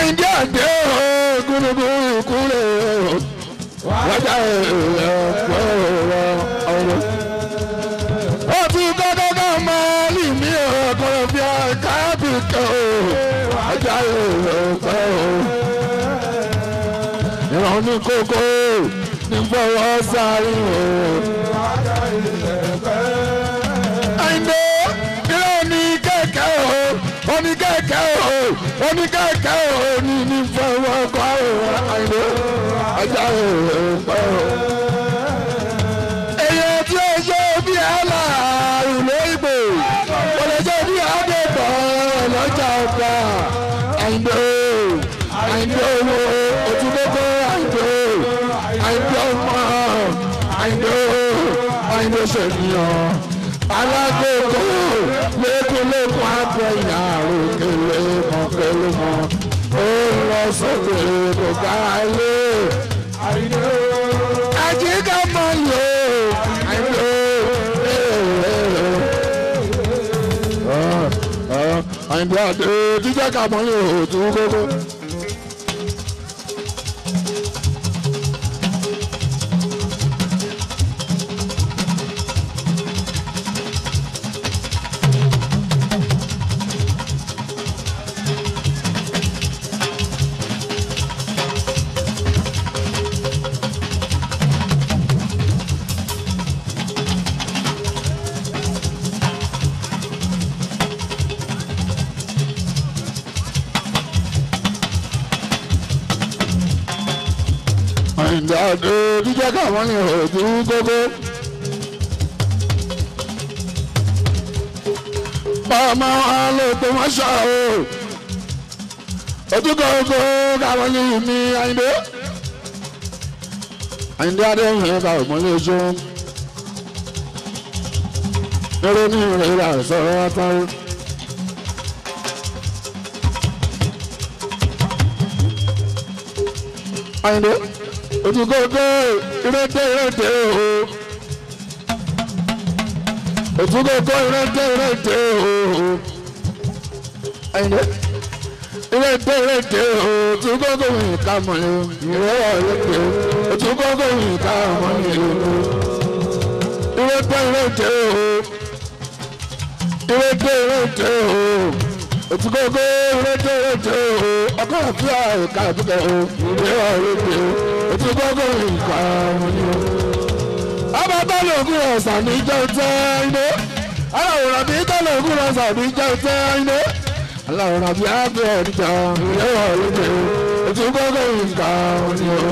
àyíndé àdé gúnugún ìkúlẹ̀ wájà ẹ̀ẹ́dẹ́gbẹ́ ọ̀rọ̀. ó ti kọ́kọ́ ká máa lì mí ọkọ̀ bí i kábíkẹ́ wájà ẹ̀ẹ́dẹ́gbẹ́ ìran ní kókó ní fọwọ́ sáré àyìndé ìran ní kẹ̀kẹ́ o oní kẹ̀kẹ́ o oní kẹ̀kẹ́ o ní ní fọwọ́ kọ́ àyìndé ajá ẹ̀ẹ́dẹ́gbẹ́ o. èèyàn tí ó ṣe bí àlà ìlú ìgbò kò lè ṣe bí àdébọ̀ lọ́jà ọ̀gá àyìndé àyìndé owó òtúndókò àyìndé àyìndé ọmọ àyìndé àyìndé ṣènìyàn alágbèkó lẹ́kùnlẹ́kùn àgbẹ̀yìn àròkèlè mọ̀kèlè mọ̀ ó lọ sókè kò gbá ilé àjíká mọ̀ lò àyìndé àyìndé àdé jíjẹ́ ká mọ̀ lò tó kókó. àyìndé àdé jíjẹ́ ká mọ̀ lò tó kókó. ọmọ alóòpọ̀ wọn ṣá o ojúkọ̀ oko káwọn ní mi àyìndé àyìndé adéhùn ẹ̀ka òmọ́lé ojú eré ní ìrẹ̀lẹ̀ àìsọ̀rọ̀ wátáwó. àyìndé ojúkọ̀ oko ìrètè ìrètè o òtúnkọ̀kọ̀ ìrẹ́tẹ̀ ìrẹ́tẹ̀ ooo ẹ̀yìn ìrẹ́tẹ̀ ìrẹ́tẹ̀ ooo òtúnkọ̀kọ̀ ìka mọ̀lẹ́ ìrẹ́wọ̀ ìrẹ́tẹ̀ òtúnkọ̀kọ̀ ìka mọ̀lẹ́ ìrẹ́tẹ̀ ìrẹ́tẹ̀ ooo ìrẹ́tẹ̀ ìrẹ́tẹ̀ ooo òtúnkọ̀kọ̀ ìrẹ́tẹ̀ ìrẹ́tẹ̀ ooo ọkọ̀ àfíà ìka àdúgbò ooo ìrẹ́wọ̀ ìrẹ́tẹ̀ òtúnkọ̀kọ̀ ìka mọ̀lẹ́ ọba tọ́lọ̀ ògùn ọ̀sán ní jẹ́ tẹ́ iná aláwòrán bí tọ́lọ̀ ògùn ọ̀sán ní jẹ́ tẹ́ iná aláwòrán bí ágbẹ́ ọ̀dìjà ìrẹ́wọ̀ lóde ètò gbọ́dọ̀ nǹkan ni o.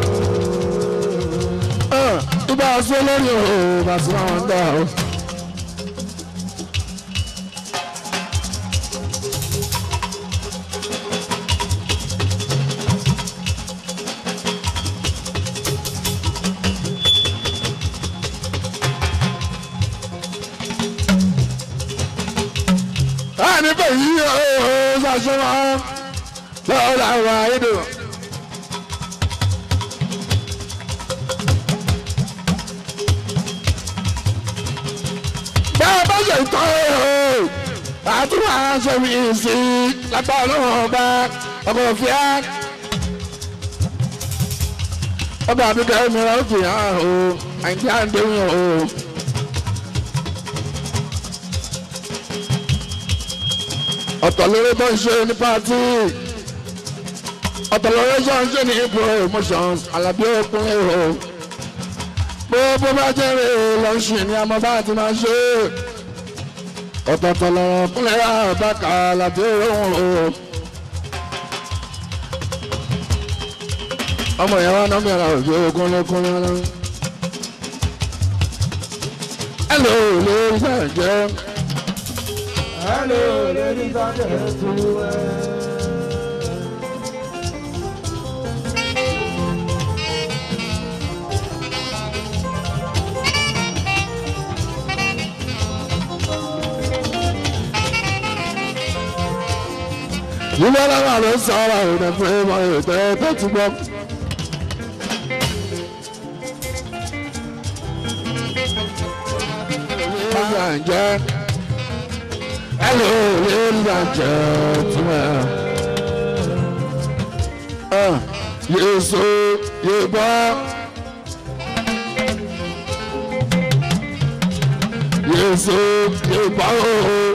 ibà sọ lórí o bàtí wọn ń dà o. níbẹ̀ yìí ó ṣàṣùwọ̀n lọ́wọ́ làwọn àìdò. bá a bá ṣe tọ́ ẹ̀ o àtúwà aṣọ mi sí lápá ọlọ́run ọba ọkọ̀ òfìá. ọba àbíkẹ́ mìíràn ó fi hàn o àìjí àǹdéhùn o. ọ̀tọ̀ lórí tó ń ṣe ní pátí ọ̀tọ̀ lórí tó ń ṣe ní promotions alábí òkun èrò gbogbo bá jẹ́rìí lọ́ọ̀ṣì ni a máa bá ti máa ṣe ọ̀tọ̀ọ̀tọ̀ lọ́rọ̀ kúnlẹ̀ àbákà alábí òun o. ọmọ ìyá wa náà mìíràn òjò ogun lókun lọ́wọ́. hello lórí sàǹjẹ́. Hello, ladies and gentlemen. Nígbà lára ló sọ ọ́ àwọn ọ̀dẹ fún ẹ̀mọ́ ètò ẹ̀tọ́ ti gbọ́. Ladies and gentlemen. Hello, ladies and gentlemen. Yéésù yébá. Yéésù yébá ooo.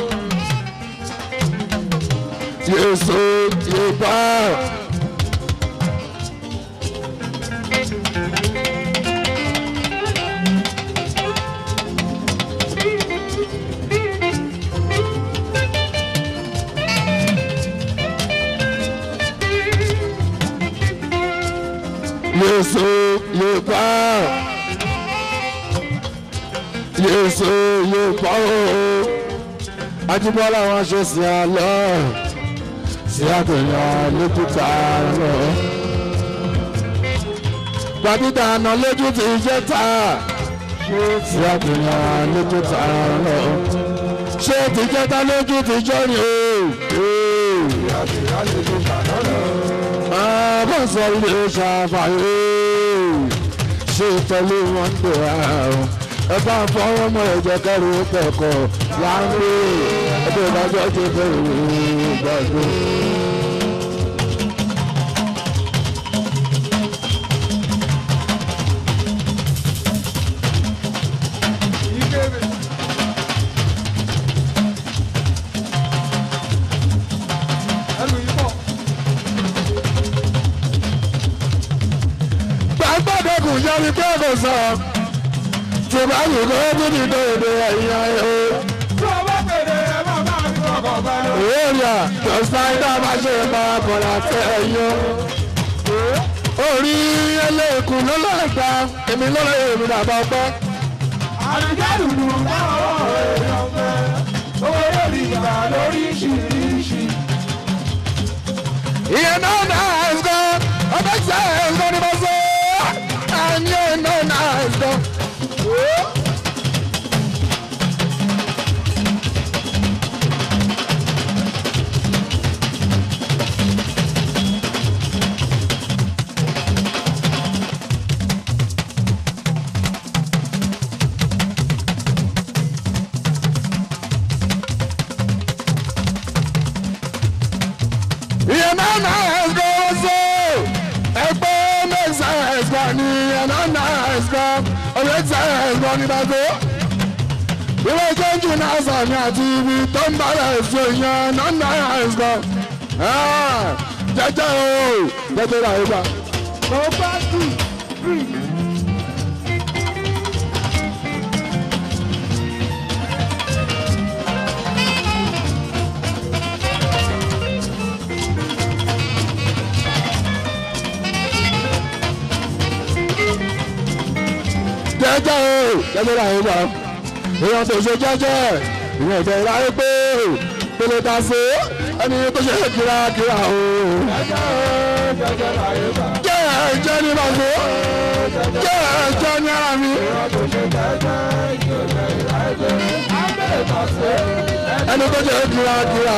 Yéésù yébá. Yéésù yébá. Yéésù yébá ooo. Ajíbọ́lá wọn ṣe sí àlọ́ sí àtẹ̀yàn lójúta lọ. Gbàdúgbà àná lójú ti jẹ́ ta sí àtẹ̀yàn lójúta lọ. Ṣé ti jẹ́ ta lójú ti jọ́ ni o? Àbọ̀ sọ ilé ṣàfàyè ṣe pẹ̀lú wọn tó àrùn. Ẹ bá ń fọwọ́ mọ́ ẹ̀jẹ̀ kẹrù kẹ̀kọ́ láńgbé ẹgbẹ́ ìdájọ́ ti bẹ̀rù gbàgbé. Gbàgbọ́dọ̀kùn yẹ mi pé kò sọ. Tí bá yìí kó tó ti tó èdè ẹ̀yìn ayé o. Èrìà tọ́sítáìdá bá ṣe máa kọ̀ọ̀lá tẹ ẹ̀yọ́. Orí ẹlẹ́kùn ló lọ gbà, èmi ló lọ èmi bàbá ọpẹ́. Àdìgẹ́dùnú báwọn èèyàn fẹ́, owó lórí ìgbà lóríṣiríṣi. Ìyẹn náà náà ẹ̀sọ́, ọbẹ̀ tí ẹ̀sọ́ ni mo sọ. Àyẹ̀ náà náà ẹ̀sọ́. ìyẹn náà náà ẹ̀sọ́ ọ̀sọ́ ẹgbẹ́ mẹ́sà ẹ̀sọ́ ni ìyẹn náà náà ẹ̀sọ́ ọ̀rẹ́ tí ẹ̀sọ́ ni bàtó. ìwé jẹ́jú náà sàmì àti ibi tó ń bára ẹ̀sọ́ ìyẹn náà náà ẹ̀sọ́. jẹjẹ o jẹjẹ rà yípa. Mo bá tù rí. jẹjẹ o jẹjẹ rà yípa. èèyàn tó ṣe jẹjẹ ìyẹn ìjẹ ìráyé pé pèlè ta sí ẹni tó ṣe kírakíra o. Jẹ́jẹ́ o, jẹ́jẹ́ láyé bá. jẹ́ ẹ̀jẹ̀ ní bàtó jẹ́ ẹ̀jẹ̀ ní ara mi. Tó ṣe jẹ́jẹ́ ìjọba ìráyé. Ábẹ́ ìtàsé. ẹni tó jẹ́ kírakíra.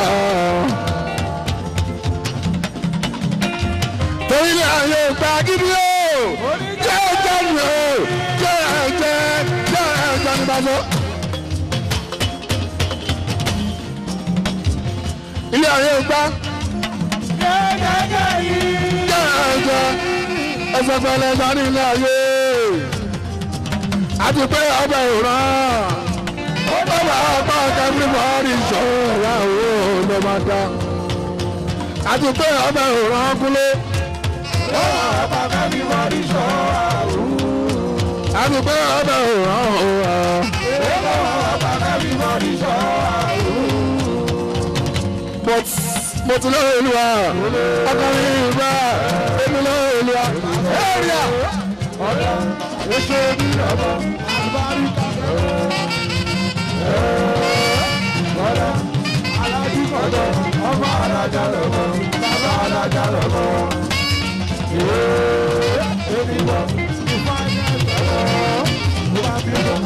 torí ní ààyè ìgbà gidi o jẹ́ ẹ̀jẹ̀ ní o jẹ́ ẹ̀jẹ̀ jẹ́ ẹ̀jẹ̀ ní bàtó. ilé ààyè ìgbà Jẹ́jẹ́ yìí. jẹ́ ẹ̀jẹ̀ ẹsẹ̀ pẹ̀lẹ́ ẹ̀jẹ̀ ní ilé ààyè. àti pé ọbẹ̀ ìran ó bá wà ọgbà everybody ṣọ́ra owó ló máa dá. àti pé ọbẹ̀ ìran kúlé. Ọba kẹ́mi wọ́n rí ṣọ́ àrùn. àti pé ọbẹ̀ ìran òwà. Ọba kẹ́mi wọ́n rí ṣọ́ àrùn. but mo ti lọ́wọ́ olúwa ọkùnrin ìgbà èmi lọ́wọ́ olúwa. area Ọ̀dọ́ oṣù bí ọmọ àlùbáríkà. Ọ̀dọ́ alájú kọ̀dọ̀ ọmọ alájà lọ́mọ bàbá alájà lọ́mọ. Èmi wọ̀ ìfáyà lọ́wọ́ ló bá bí lọ.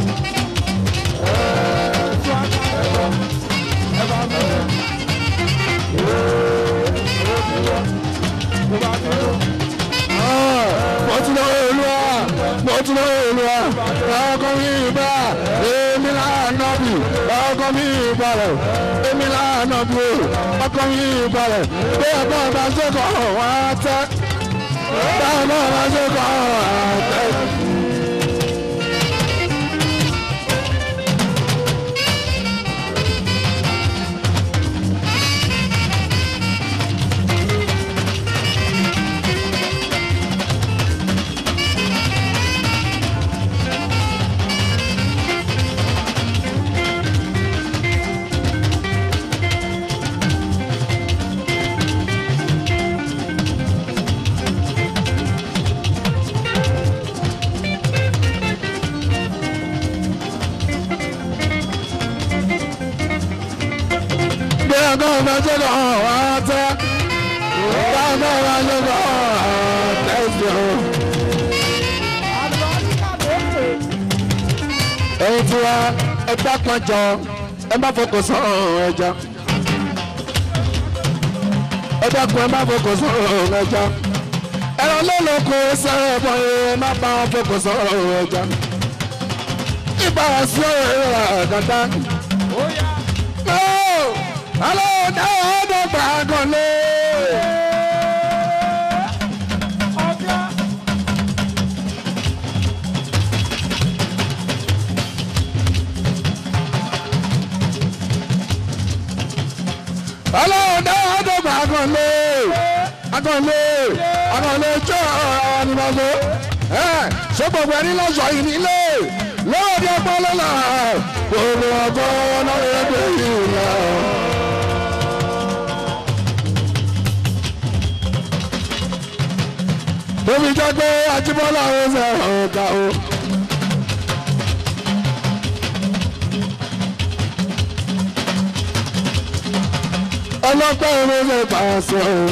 Ẹ̀ẹ́dùn àgbà ẹ̀rọ ẹ̀ bá mẹ́rẹ̀. Èmi wọ̀ ló bá bí lọ. mo ti lọ́wọ́ olúwa mo ti lọ́wọ́ olúwa ọkùnrin ìgbà èmi lànà bì ọkùnrin ìgbà rẹ̀ èmi lànà bì ọkùnrin ìgbà rẹ̀ bí ẹ̀gbọ́n bá ṣẹ́kọ̀ọ́ wá tẹ́ báwọn náà máa ṣe kọ́ àtẹ́sí. bí ọgọ́ máa ṣe kọ́ àtẹ́ báwọn náà máa ṣe kọ́ àtẹ́sí. ẹ̀yin tí wa ẹ dápọn jọ ẹ má fọkàn sọ̀rọ̀ ẹja ẹ dákun ẹ má fọkàn sọ̀rọ̀ ẹja ẹ̀rọ lọ́lọ́kọ sẹ́rẹ̀ ẹ̀bọ̀n ẹ má bá wọn fọkàn sọ̀rọ̀ ẹja ìbá sí ọ̀rọ̀ àgàtà. Alo, dáwọ́ ọdún gbàgàn lé. Alo, dáwọ́ ọdún gbàgàn lé. Agàn lé. Agàn lé jọ ọ̀rọ̀ ni wọ́n so. Ṣé gbogbo ẹni lọ́sọ̀ yìí nílé? Lọ́wọ́ bí ọgbọ́n lọ́la. Gbogbo ọgbọ́n náà yẹ kó yìí lọ. Tóbi jẹ́ pé Ajíbọ́lá ó fẹ́ ọ̀gá o. Ọlọ́pẹ́ ló fẹ́ pàṣẹ o.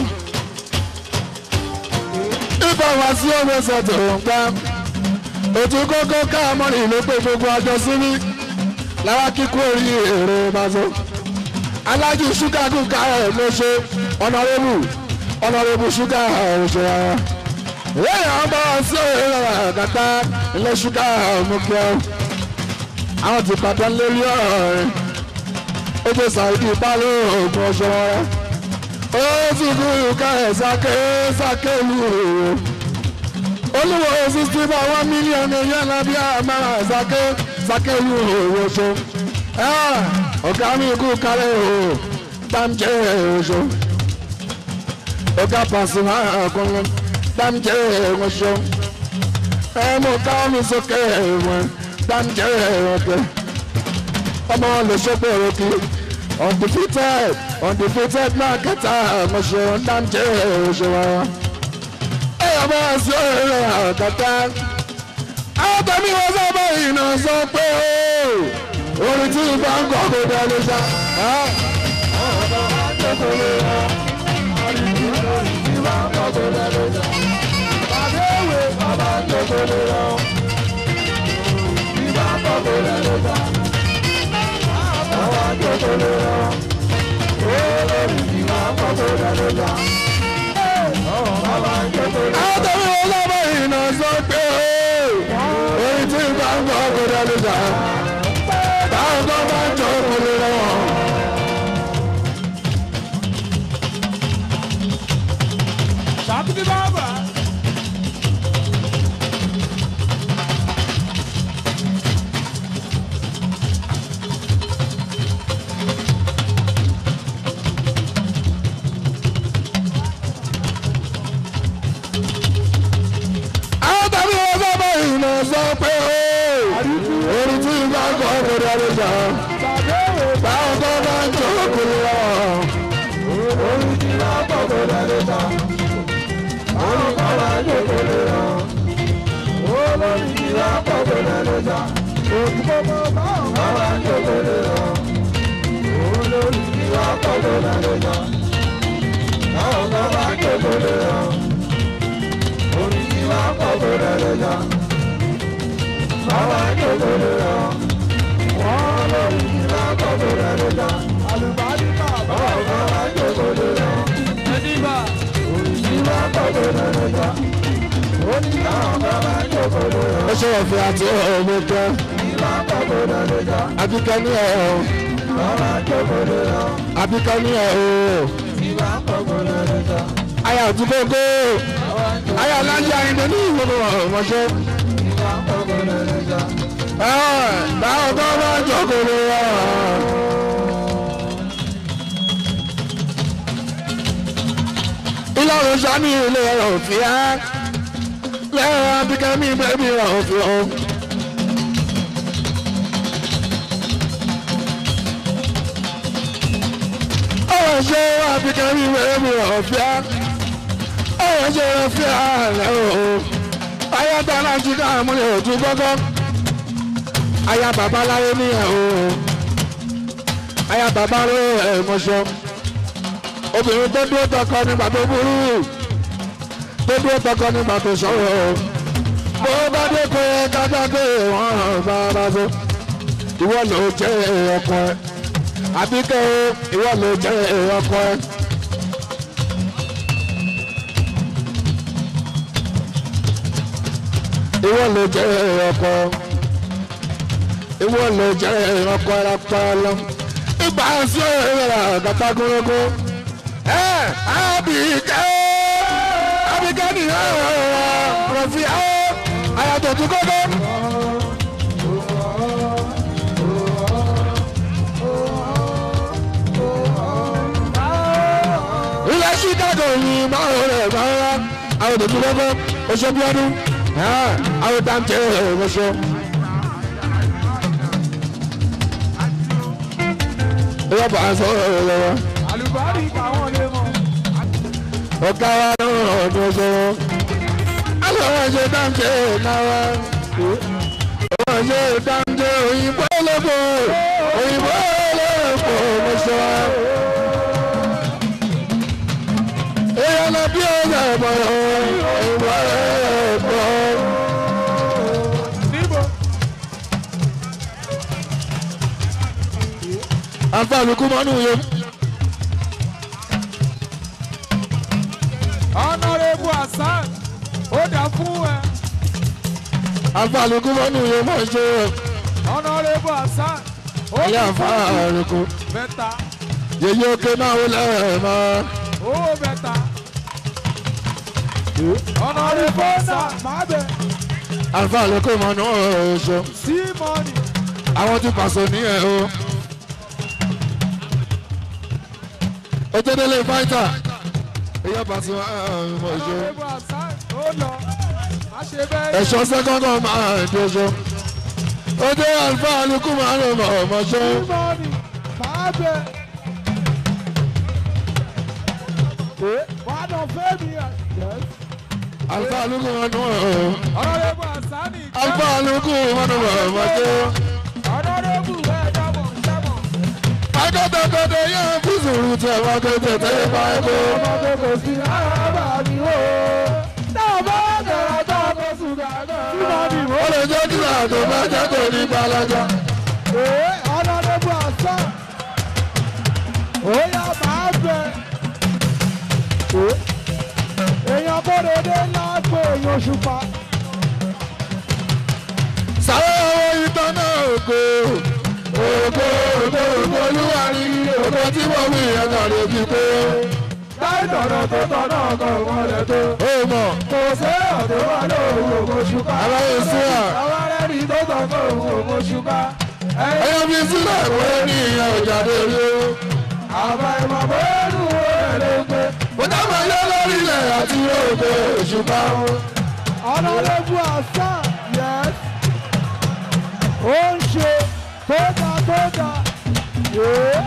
Ibà wá sí ọmọ ẹsẹ̀ tó ń gbá. Òtún kókó káàmọ́rì ló pé gbogbo àjọ síbí. Lára kíkó orí èrè Mazo. Alájú ṣúgà kúkà ẹ̀ ló ṣe ọ̀nàrẹ́bù ọ̀nàrẹ́bù ṣúgà ẹ̀ ṣe ara lẹ́yìn ọba sí ìrora kàtà ilé ṣúgà ọmọkẹ́ àwọn ti pàtó lórí ọ̀rọ̀ rẹ̀ ó jẹ́ sàìdì ìbálò ògùn ọ̀ṣọ́ rẹ̀ ó sì kú ìka ẹ̀ sáké sáké lu òwò olúwo sixty by one million èèyàn lábí àmàrà sáké sáké lu òwò ṣo ọ̀gá mi kú kálẹ̀ o dáńjẹ́ òṣò ọ̀gá pàṣẹ àkọlọ́ dáńjẹ́ wọn ṣọ ẹ mú káwọn mi sókè wọn dáńjẹ́ ọ̀kẹ́ ọmọ lè ṣọ́pọ̀ òkè undefeated undefeated náà kẹta wọn ṣọ dáńjẹ́ ọṣọ wa. ẹ yọ bá sí ọ̀rẹ́ àkàtà àwọn tẹ̀mí wọn sábà iná sọ pé orin tí ìbá ń kọ́ kó dá lè ṣá. ọ̀rọ̀ bá jẹ́ kó lè rà orin tí ìbá ń kọ́ kó dá lè ṣá àdéhùn bàbá jòkòlè lọ. Ìbá bọ̀bọ̀ lẹ́nu ta. Bàbá jòkòlè lọ. Olórí ìbá bọ̀bọ̀ lẹ́nu ta. Bàbá jòkòlè lọ. Àtẹ̀wé ọlọ́mọ ìnà sọ pé orí tí ìbá ń bọ̀ kó lẹ́nu ta. Báwo kọ́ bá jòkòlè lọ? Ṣàtúndì bàbá. àtàbí ọlọ́mọ ìnà sọ pé orí tí ìbá ń bọ̀ kó lẹ́nu ta. Báwo kọ́ bá jòkòlè lọ? Orí ti wá bọ̀bọ̀ lẹ́nu ta. Orí kan wá jòkòlè lọ. Olórí ti wá bọ̀bọ̀ lẹ́nu ta. Òkú bọ̀bọ̀ máa wá jòkòlè lọ. Olórí ti wá bọ̀bọ̀ lẹ́nu ta. Báwo kan wá jòkòlè lọ. Orí ti wá bọ̀bọ̀ lẹ́nu ta. Báwa jòkòlè lọ. Wọ́n lórí ti wá bọ̀bọ̀ lẹ́nu ta. Àlùbáríkà báwo kan wá jòkòlè lọ. Ẹ̀dínbà. Orí ti wá bọ̀bọ̀ lẹ́nu ta. Ó ní káwọn kan wá jòkòlè lọ. ó ṣe ọ̀fẹ́ àti ọmọ kẹ́ Ìwà bọ̀bọ̀ lẹ́nu ta. abíkẹ́ ní ẹ̀ ọ́ Báwa jòkòlè lọ. abíkẹ́ ní ẹ̀ ọ́ Ìwà bọ̀bọ̀ lẹ́nu ta. ayé àdúgbò ayé alájà ìdè ní ìwòrò ọmọṣẹ́. báwo tó bá jókòó wá. ìlọrin sani ilé òfin á lẹ́yìn abikẹ́mi bẹ́ẹ̀mi òfin o. ọ̀rọ̀ ṣe abikẹ́mi bẹ́ẹ̀mi òfin á ọ̀rọ̀ ṣe òfin á lẹ́wọ̀ o. ayáta náà ti ká àmúlẹ̀ òtún gbọ́gbọ́. aya bàbá láyé níyà o. aya bàbá rẹ̀ ẹ̀ mọ́ṣọ́ obìnrin tó dúró tọkọ nígbà tó burú tó dúró tọkọ nígbà tó sọ̀rọ̀ bó bá dé pé kájá pé wọ́n hàn bára so ìwọ ló jẹ́ ọkọ ẹ àbíkẹ́ o ìwọ ló jẹ́ ọkọ ẹ. ìwọ ló jẹ́ ọkọ ìwọ ló jẹ́ ọkọ ẹ lápá lọ ìgbà sí ẹ̀rọ àgàtàgúnrégún abike abike ni rọfi ayatò tún kókó. ilẹ̀ chicago yìí máa ń rẹ̀ máa ń rà àwọn tó tún kókó oṣù bíọ́dún àwọn dáńtẹ́ oṣù. ìyá bàá sọ ọ̀rọ̀ lọ́wọ́ àlùbárí káwọn lè mọ. ọ̀gá wa náà ọ̀dọ̀ sọ̀rọ̀ alọ́wọ́ ṣe dáńtẹ́ náà wọ́n ṣe dáńtẹ́ òyìnbó lóko òyìnbó lóko mo sọ. èèyàn lọ bí ọ̀gá ẹ̀bọ̀ òyìnbó lóko. níbo àǹfààní kú mọ́nú yẹn. ọ̀nàrẹ́bù hasan ó dà fún ẹ. àǹfààní kú mọ́nú yẹn mọ̀ ṣe ọ̀nàrẹ́bù hasan ó ilé dà fún ẹ. àǹfààní kú. bẹ́ta yèyí òkè náà wọlé ẹ̀ máa. owó bẹ́ta. ọ̀nàrẹ́bù hasan máa bẹ̀ àǹfààní kú mọ́nú ọ̀ṣọ́. sí mọ́nì. àwọn tí pàṣẹ nìyẹn o. ojúdélé fáìtà ìyá pàṣẹ ọmọ ìṣó. ọ̀nàrẹ́bù hasan ó lọ má ṣe bẹ́ẹ̀. ẹ̀ṣọ́ sẹ́kọ̀ndọ̀ máa ń dojo. ojú àlùfáà alukú máa ń rìn ọmọ ṣó. sí mọ́nì máa bẹ̀. wàá dàn fẹ́mi ẹ̀. àlùfáà alukú máa ń rìn ọmọ. ọ̀nàrẹ́bù hasan ní ìkẹ́. àlùfáà alukú máa ń rìn ọmọ ṣó. ọ̀nàrẹ́bù ẹ̀ dábọ̀ dábọ̀. akọ́tọ̀kọ́tọ̀ yóò fi sùúrù tẹ̀ wá kéde tẹ́lẹ̀ bá ẹ kó. ọmọdé kò sí arábà mi o. náà bá tẹ̀rọ tó kó sùgà náà. tí mo bì ó lè jẹ́ kí àtò bá jẹ́ kò ní gbalaja. Ee, ọ̀nàdébù àṣà. Ó yá máa bẹ̀. Èèyàn bódede ńlá pé èèyàn ṣùpá. sáré owó ìtàn náà ògo. ògo ògo ògo olúwa ní ògo tí mo wí ẹ̀ka lè fi pé. Táì tọ̀nà tó tọ̀nà ọkọ̀ ìmọ̀lẹ̀ tó. ó mọ̀ Kò sí ọ̀dọ́ wà lóhùn ògo ṣùpá. aláyé sí à. Àwọn arẹ́rìí tó tọ̀ kó ògo ṣùpá. Ẹ̀yìn ẹyọ fi sílẹ̀ pé ní ìyá òjàde rí o. àbá ìmọ̀ bóyá lù ú èrè gbé. mo dábàá yọ lórí ilẹ̀ àti ògo òṣùpá. ọ̀nàdébù àṣà yẹn. Ó ń ṣe tó dá tó dá. Yéé.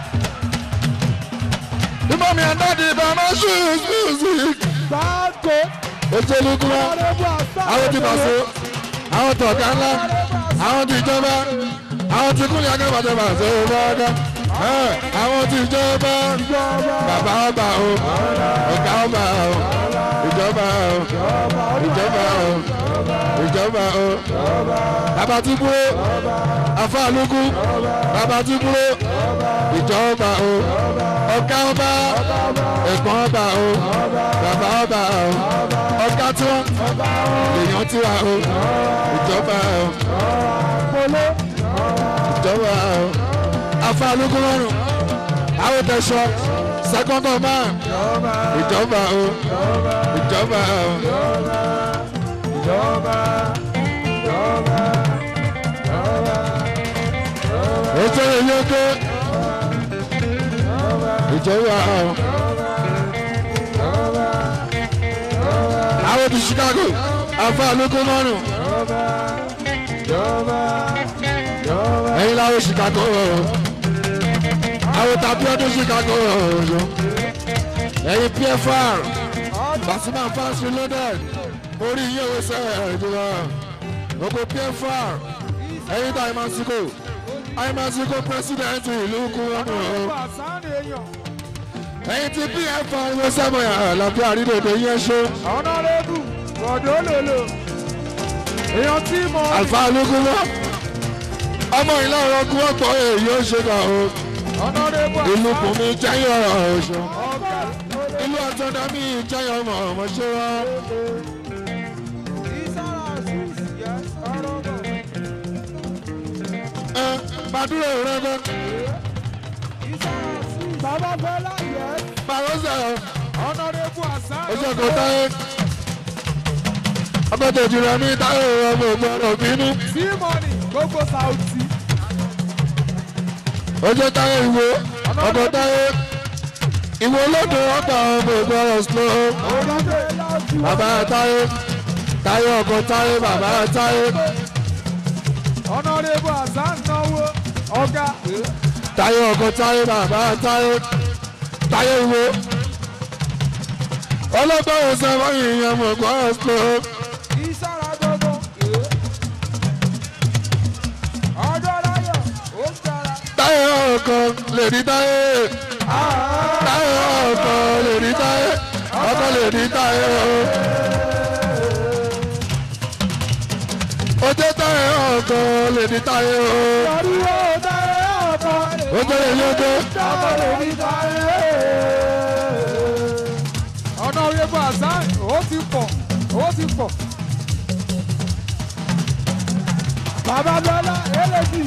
ìmọ̀ mi àdáde bàmá ṣùṣùṣù. Sáàkó. ètò olùkúra ọ̀nàdébù àṣà. àwọn ti pàṣẹ àwọn tọ̀gá ńlá àwọn ti ìjọba àwọn ti kúnlẹ̀ akẹ́bàjẹ́ pàṣẹ ọ̀gá àwọn ti ìjọba bàbá ọba o ọ̀gá ọba o ìjọba o ìjọba o ìjọba o bàbá tí kúrò afáàlùkù bàbá tí kúrò ìjọba o ọ̀gá ọba ẹ̀gbọ́n ọba o bàbá ọba o ọ̀gá tí wọ́n èèyàn tí wà o ìjọba o Polo. ìjọba o afáàlùkù lọ́rùn àwọn tẹ̀sán second command ìjọba ìjọba o ìjọba ìjọba o ìjọba ìjọba ìjọba ìjọba ètò ìyókè ìjọba o àwọn ti Chicago afa olóko márùn ìjọba ìjọba ẹ̀yin làwọn Chicago o àwọn tàbí ọdún Chicago o ẹ̀yin PFR Pasuma fans reloaded orí iye owó sẹ́ẹ̀ ìjọba gbogbo PFR ẹ̀yin tá àìmásíkò àìmásíkò president ìlú kúrọ́nù o. Pàṣánì èèyàn ẹ̀yin tí PFR ìwé sẹ́mọ̀ àlàáfíà àrídòdò yẹn ṣó ọ̀nàrẹ́bù bọ̀dọ̀ lòlò èèyàn tí mo àlùfáà ológunmọ́ ọmọ ìlà ọ̀rọ̀ kú ọ̀pọ̀ èyí ó ṣe kà ó ọ̀nàrẹ́bù ìlú bùnmi jẹ́yìn ọ̀rọ̀ ọ̀ṣọ́ ọ̀gá ìlú ọ̀tọ̀dá mi jẹ́yìn ọmọ ọmọ ṣé wá ìsára àṣìṣe yẹ ọ̀rọ̀ bọ̀. ẹ gbàdúrà rẹ bẹ Bàbá Fẹ́lá yẹ pàrọ́sẹ̀ ọ̀nàrẹ́bù àṣà oṣù kan táyé ọgbẹ́tẹ̀ jùlọ ní táyé ọmọ ògbọ́dọ̀ bínú Tímọ̀nì gbogbo Sàùtì. oṣù táyé ìwé ọkọ̀ táyé ìwé olódò ọgbà ọmọ ògbọ́dọ̀ slow. Orílẹ̀ láti wá. bàbá táyé táyé ọkọ táyé bàbá táyé Ọ̀nàrẹ́bù àṣà ń náwó ọ̀gá. táyé ọkọ táyé bàbá táyé táyé wo ọlọ́gbọ́n ọ̀sẹ̀ wọ́n yìnyín mọ̀ gbọ́ ọ̀sẹ̀ Ìsára gbogbo. Ọjọ́ láyọ̀ ó sára. táyé ọkọ lè rí táyé táyé ọkọ lè rí táyé ọkọ lè rí táyé o. ojú táyé ọkọ lè rí táyé o. Torí ó dáre ọ̀tọ̀. ojú lè yọjọ. Ọmọ rẹ̀ ní dáre. Ọ̀nàrẹ́bù àṣà ó ti pọ̀ ó ti pọ̀. Bàbá Bọ́lá eléjì.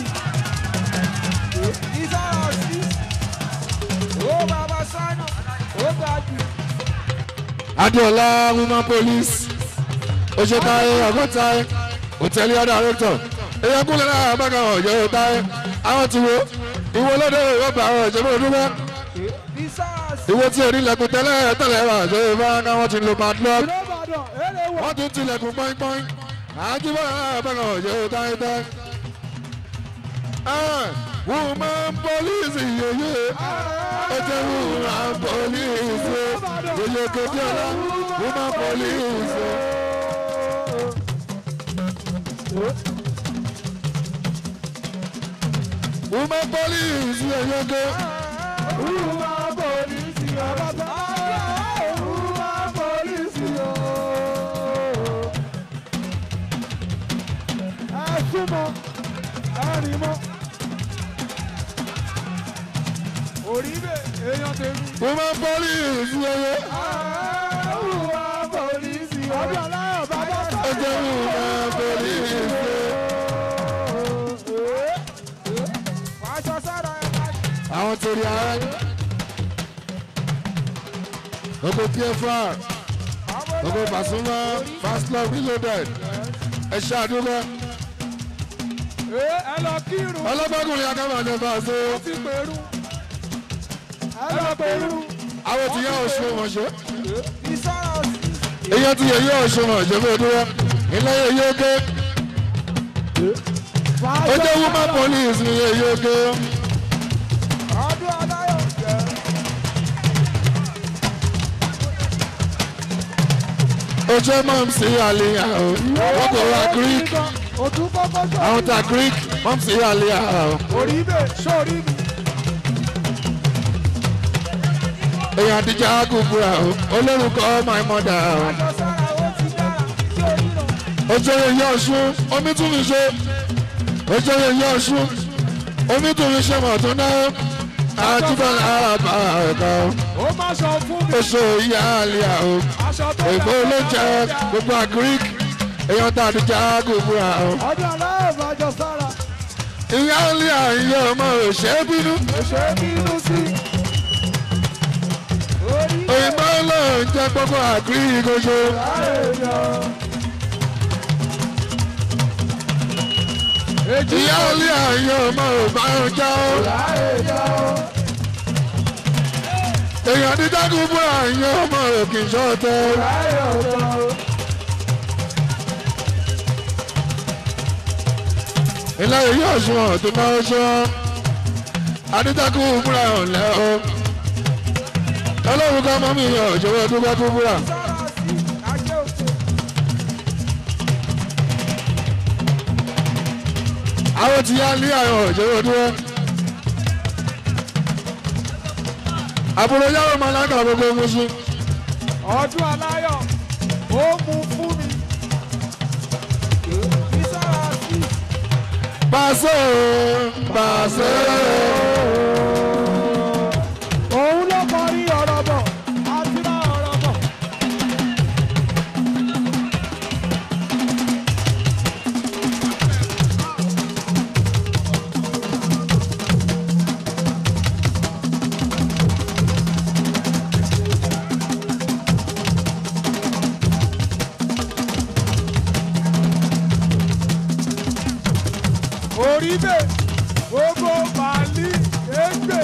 Ìsára sí. Ó bàbá Sáínà ó ga jù. Adéọlá woman police Oṣetaye Ọgọ́taye hòtẹ́ẹ̀lì director Eyakunle náà bàgà ọ̀jọ̀ Taye àwọn ti wo ìwo lóde ìwọ́pẹ̀ àwọn ọ̀jọ̀ bó dúpẹ́ Ìsára sí. ìwo tí onílẹ̀kùn tẹ́lẹ̀ tẹ́lẹ̀ wà ṣe é máa ká wọ́n ti lo padlock Ìrọ̀bàdàn eré wọ̀. wọ́n tún tilẹ̀kùn pọ́ínpọ́ín àjíbọ̀ náà bàgà ọ̀jọ̀ Taye Taye. Ah, woman police yeye ọjọ́ woman police yeye kejì ọ̀la woman police. woman police yeye Ìwà pòlìsì ọ̀bàbà. Ìwà pòlìsì o. Ẹ súnmọ́, ẹ rìn mọ́. Orí bẹ̀ èèyàn tèmi. woman police yeye Ìwà pòlìsì o. Ọdún aláyọ̀ bàbá ọjọ́ woman police. Aṣọ sára ẹ̀ máa àwọn torí ara gbogbo pfr gbogbo Pasuma fast love reloaded ẹ ṣe àdúgbò ẹ lọ kírun. ọlọ́gbọ́kùnrin akábàjọ bá a ṣe Ó ti pèrú. Ẹ lọ pèrú. àwọn ti yá oṣù mọ̀ṣẹ́ Ìsára sí. èyàn ti yẹ yẹ oṣù mọ̀ṣẹ́ bí odúró ilé yẹ yẹ oké ó jẹ́ woman police ni yẹ yẹ oké Ọdún aláyọ̀ jẹ́. ó jẹ́ mọ́m sí àlìyá o wọ́n kò ra greek Òtún kọ́kọ́ sọ. àwọn ta greek mọ́m sí àlìyá o Orí bẹ̀ sórí mi. èyàn àdìjà àgùkùrà o olórúkọ my mother o. Aṣọ sára ó ti dára. Sórí nà. ojúre yẹ ọ̀ṣun omi tún mi ṣe ojúre yẹ ọ̀ṣun omi tún mi ṣe mọ̀ tó náà àtúbọ̀lá àbá ẹ̀ka Ó má sọ fún mi. oṣù ìyá àlìyá o Aṣọ tó ègbó ló jẹ gbogbo àgíríkì èèyàn tá a ti já gbogbo àwọn. Ọdún aláyọ̀ bá jọ sára. ìyá àlìyá ìyá ọmọ òṣè bínú Èṣe bínú sí. òyìnbó ló ń jẹ gbogbo àgírí gojo. ìyá olè àyè ọmọ òbá ọjà ó. èèyàn dídágún bú àyè ọmọ òkè ṣọ́ọ̀tẹ̀. ilé ìyá ọ̀ṣun ọ̀tún náà ṣọ́ adídágún búra ọ̀lẹ́ o. ọlọ́run ká mọ́ mi yàn òjòwò dúpẹ́ kú búra. àwọn ti yá ní àwọn òjòwò dúró. àbúrò yàrá máa lága gbogbo musu. ọdún aláyọ̀ ó mú fún mi. ìsára sí pàṣẹ pàṣẹ. òun ló kọrí ọ̀rọ̀ bọ̀ àti rá ọ̀rọ̀ bọ̀. orí bẹ́ẹ̀ gbogbo màálí égbè.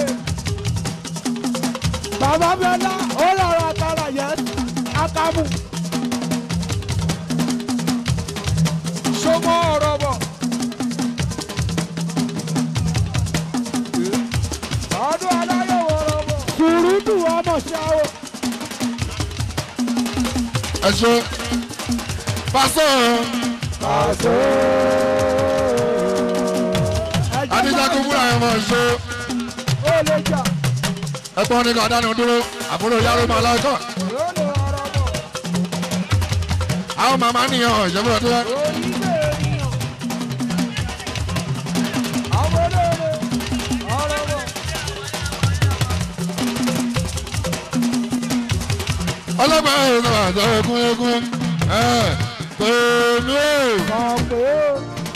bàbá bẹ́lá ó lọ́rọ̀ àtàrà yẹn akámù. sọmọ ọ̀rọ̀ bọ̀. ọdún aláyọ̀ wọ̀rọ̀ bọ̀. sùúrùtù ọmọ ṣáwó. ẹ ṣe pàṣẹ àṣẹ. adídágún búra ẹ̀ mọ̀ ṣe. ó lè jà ẹ̀gbọ́n ní ká dánú dúró àbúrò yàrá máa lọ́kọ̀. yóò lè ọ̀rọ̀ bọ̀. àwọn màmá nìyẹn ìjọba ọdún wa. orí bẹ́ẹ̀ nìyàn. àwọn olóore ọ̀rọ̀ bọ̀. ọlọ́gbà ẹ̀rọ àtọ́ ẹkún ẹkún ẹ̀ pèmí o. mọ̀ pé ó.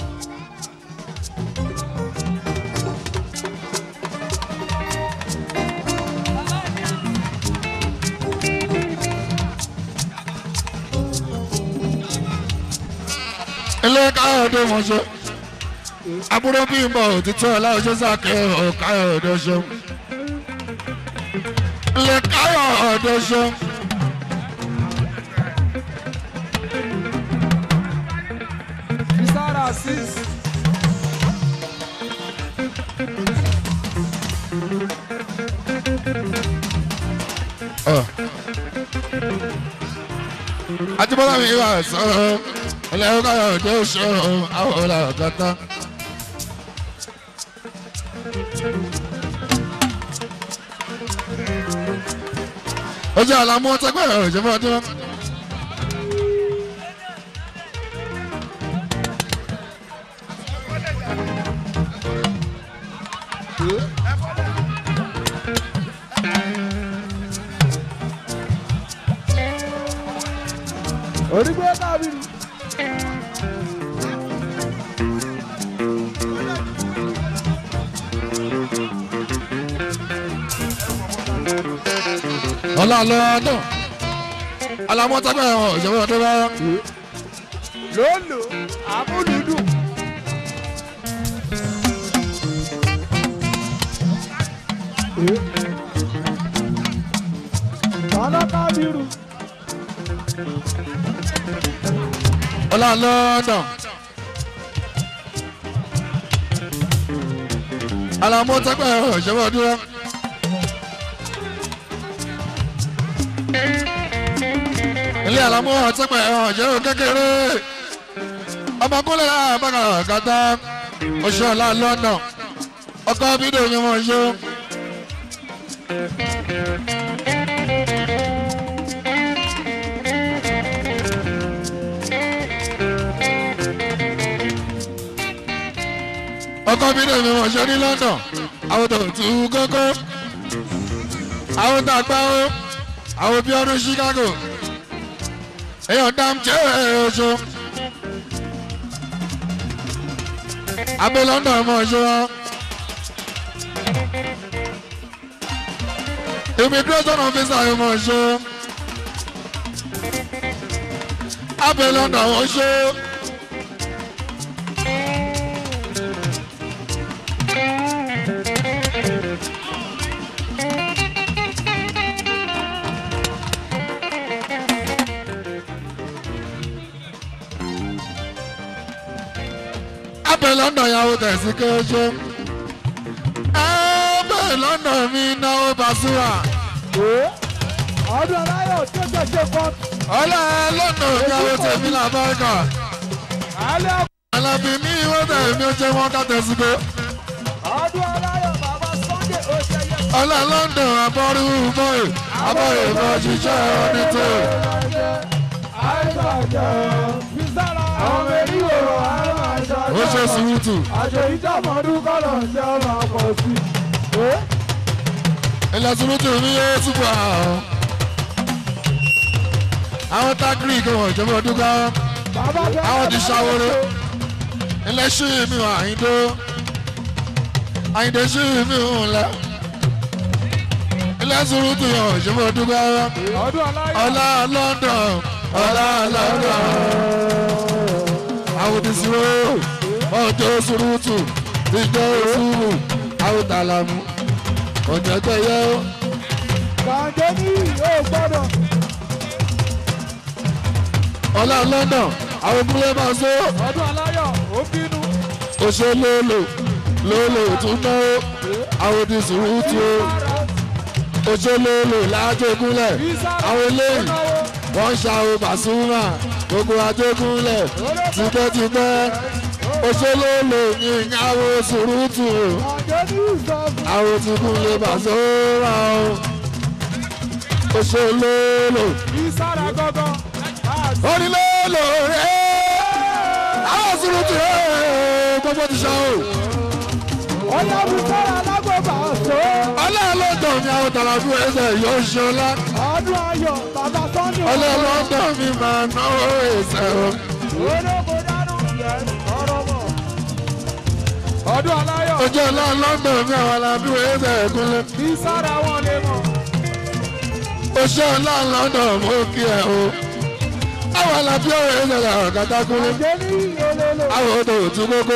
ilé káyọ̀dé wọn ṣe àbúrò bí n bọ̀ òtítọ́ ọláwọ́ṣẹ́ sàkẹ́ ọ̀ káyọ̀dé ṣe ilé káyọ̀dé ṣe Isara six. àtibọ́lá mi wà sọ ilé káyọ̀dé ṣe àwọn ọ̀là ọ̀gátá. ojú àlámú ọtẹgbẹ́ ìjọba ọdún. Orígbé kábìrì. ọlá lọ́dọ̀ àlámú ọtẹgbẹ́ ìjọba ọdún bá. Lóòlò àmúlùdù. Bàlá kábìrì. ọlá lọ́dọ̀ àlámú ọtẹgbẹ́ ìjọba ọdún bá. ilé àlámú ọtẹgbẹ́ ìjọba kékeré ọmọkúnlẹ̀ àbára kàtà oṣù ọlá lọ́dọ̀ ọkọ bídò yẹn wọ́n ṣó. ọkọ bídò yẹn wọ́n ṣó ní London àwọn tó tù ú kókó àwọn tó àgbà ó àwọn bí ọdún Chicago èèyàn dám jẹ́ oṣù. abẹ́ London mọ̀ ṣó wọn. immigration officer yìí mọ̀ ṣe abẹ london wọ́n ṣe. abẹ london yàwó tẹ̀sí kéṣe abẹ london mi náwó basura ọdún aláyọ̀ tó tẹ̀sẹ̀ kan. ọlá london yàwó tẹ̀mí làbáríkà alẹ́ alábí mi wọ́n tẹ̀mí ó jẹ́ wọ́n ká tẹ̀sí kó ọdún aláyọ̀ bàbá sunday ó ṣe yẹ. ọlá london abọ́rú bọ́ẹ̀ abọ́rú bọ́ ṣiṣẹ́ ọdún tó ó ṣe sùúrùtù àjò ìjàmọ̀dún kọ́lọ̀ ń jẹ́ ọmọ ọkọ̀ sí. ilẹ̀ sùúrùtù mi yóò túbọ̀ àwọn àwọn tágìrì kò wọ́n jẹ́ bọ́ dúkà bàbá bẹ́ẹ̀ àwọn ti ṣàwòrò ilẹ̀ ṣì mí wà àyíndó àyíndé ṣì mí hùn lẹ ilẹ̀ sùúrùtù yọ̀ jẹ́ bọ́ dúkà ọdún aláyọ̀ ọlá london ọlá london àwọn ti sùúrù ọjọ́ sùúrùtù ìjọ òṣùwù àwọn tàlàmù ọjọ́ tẹ̀yẹ ó. kàǹdé ní yóò gbọ́dọ̀. ọlá london àwọn kúlẹ̀ máa sọ ọdún aláyọ̀ ó bínú. oṣù lóòlò lóòlò tún náwó àwọn ti sùúrùtù ó oṣù lóòlò lájẹgúnlẹ̀ àwọn eléyìí wọ́n ń ṣàwọn bàṣúmà gbogbo àjẹgúnlẹ̀ tipẹ́tipẹ́ oṣù lóòlò ní ìyàwó sùúrùtù ó kàǹdé ní ìsọ̀bù. àwọn tí kún lè bàṣúmà ó oṣù lóòlò ìsára gangan. onílòlò rẹ̀ àwọn sùúrùtù rẹ̀ gbogbo ti ṣá o. ọ̀yà bùsọ̀rọ̀ alágbèbà ṣó. ọlọ́ọ̀lọ́dọ̀ mi àwọn tàlàfù ẹsẹ̀ yóò ṣe ọlá ọdún ayọ̀ bàbá sunday. ọlọ́ọ̀lọ́dọ̀ mi máa náwó ẹsẹ̀ o. olóko dánú yẹn ọ̀rọ̀ mọ̀. ọdún aláyọ̀ ojú ọlọ́ọ̀lọ́dọ̀ mi àwọn alábí ẹsẹ̀ kúnlẹ̀. ìsára wọn lè mọ̀. oṣù ọlọ́ọ̀lọ́dọ̀ mo kí ẹ o. àwọn alábí ẹsẹ̀ làwọn kàtà kúnlẹ̀. kàǹdé ní olólo. àwọn odò òtún kókó.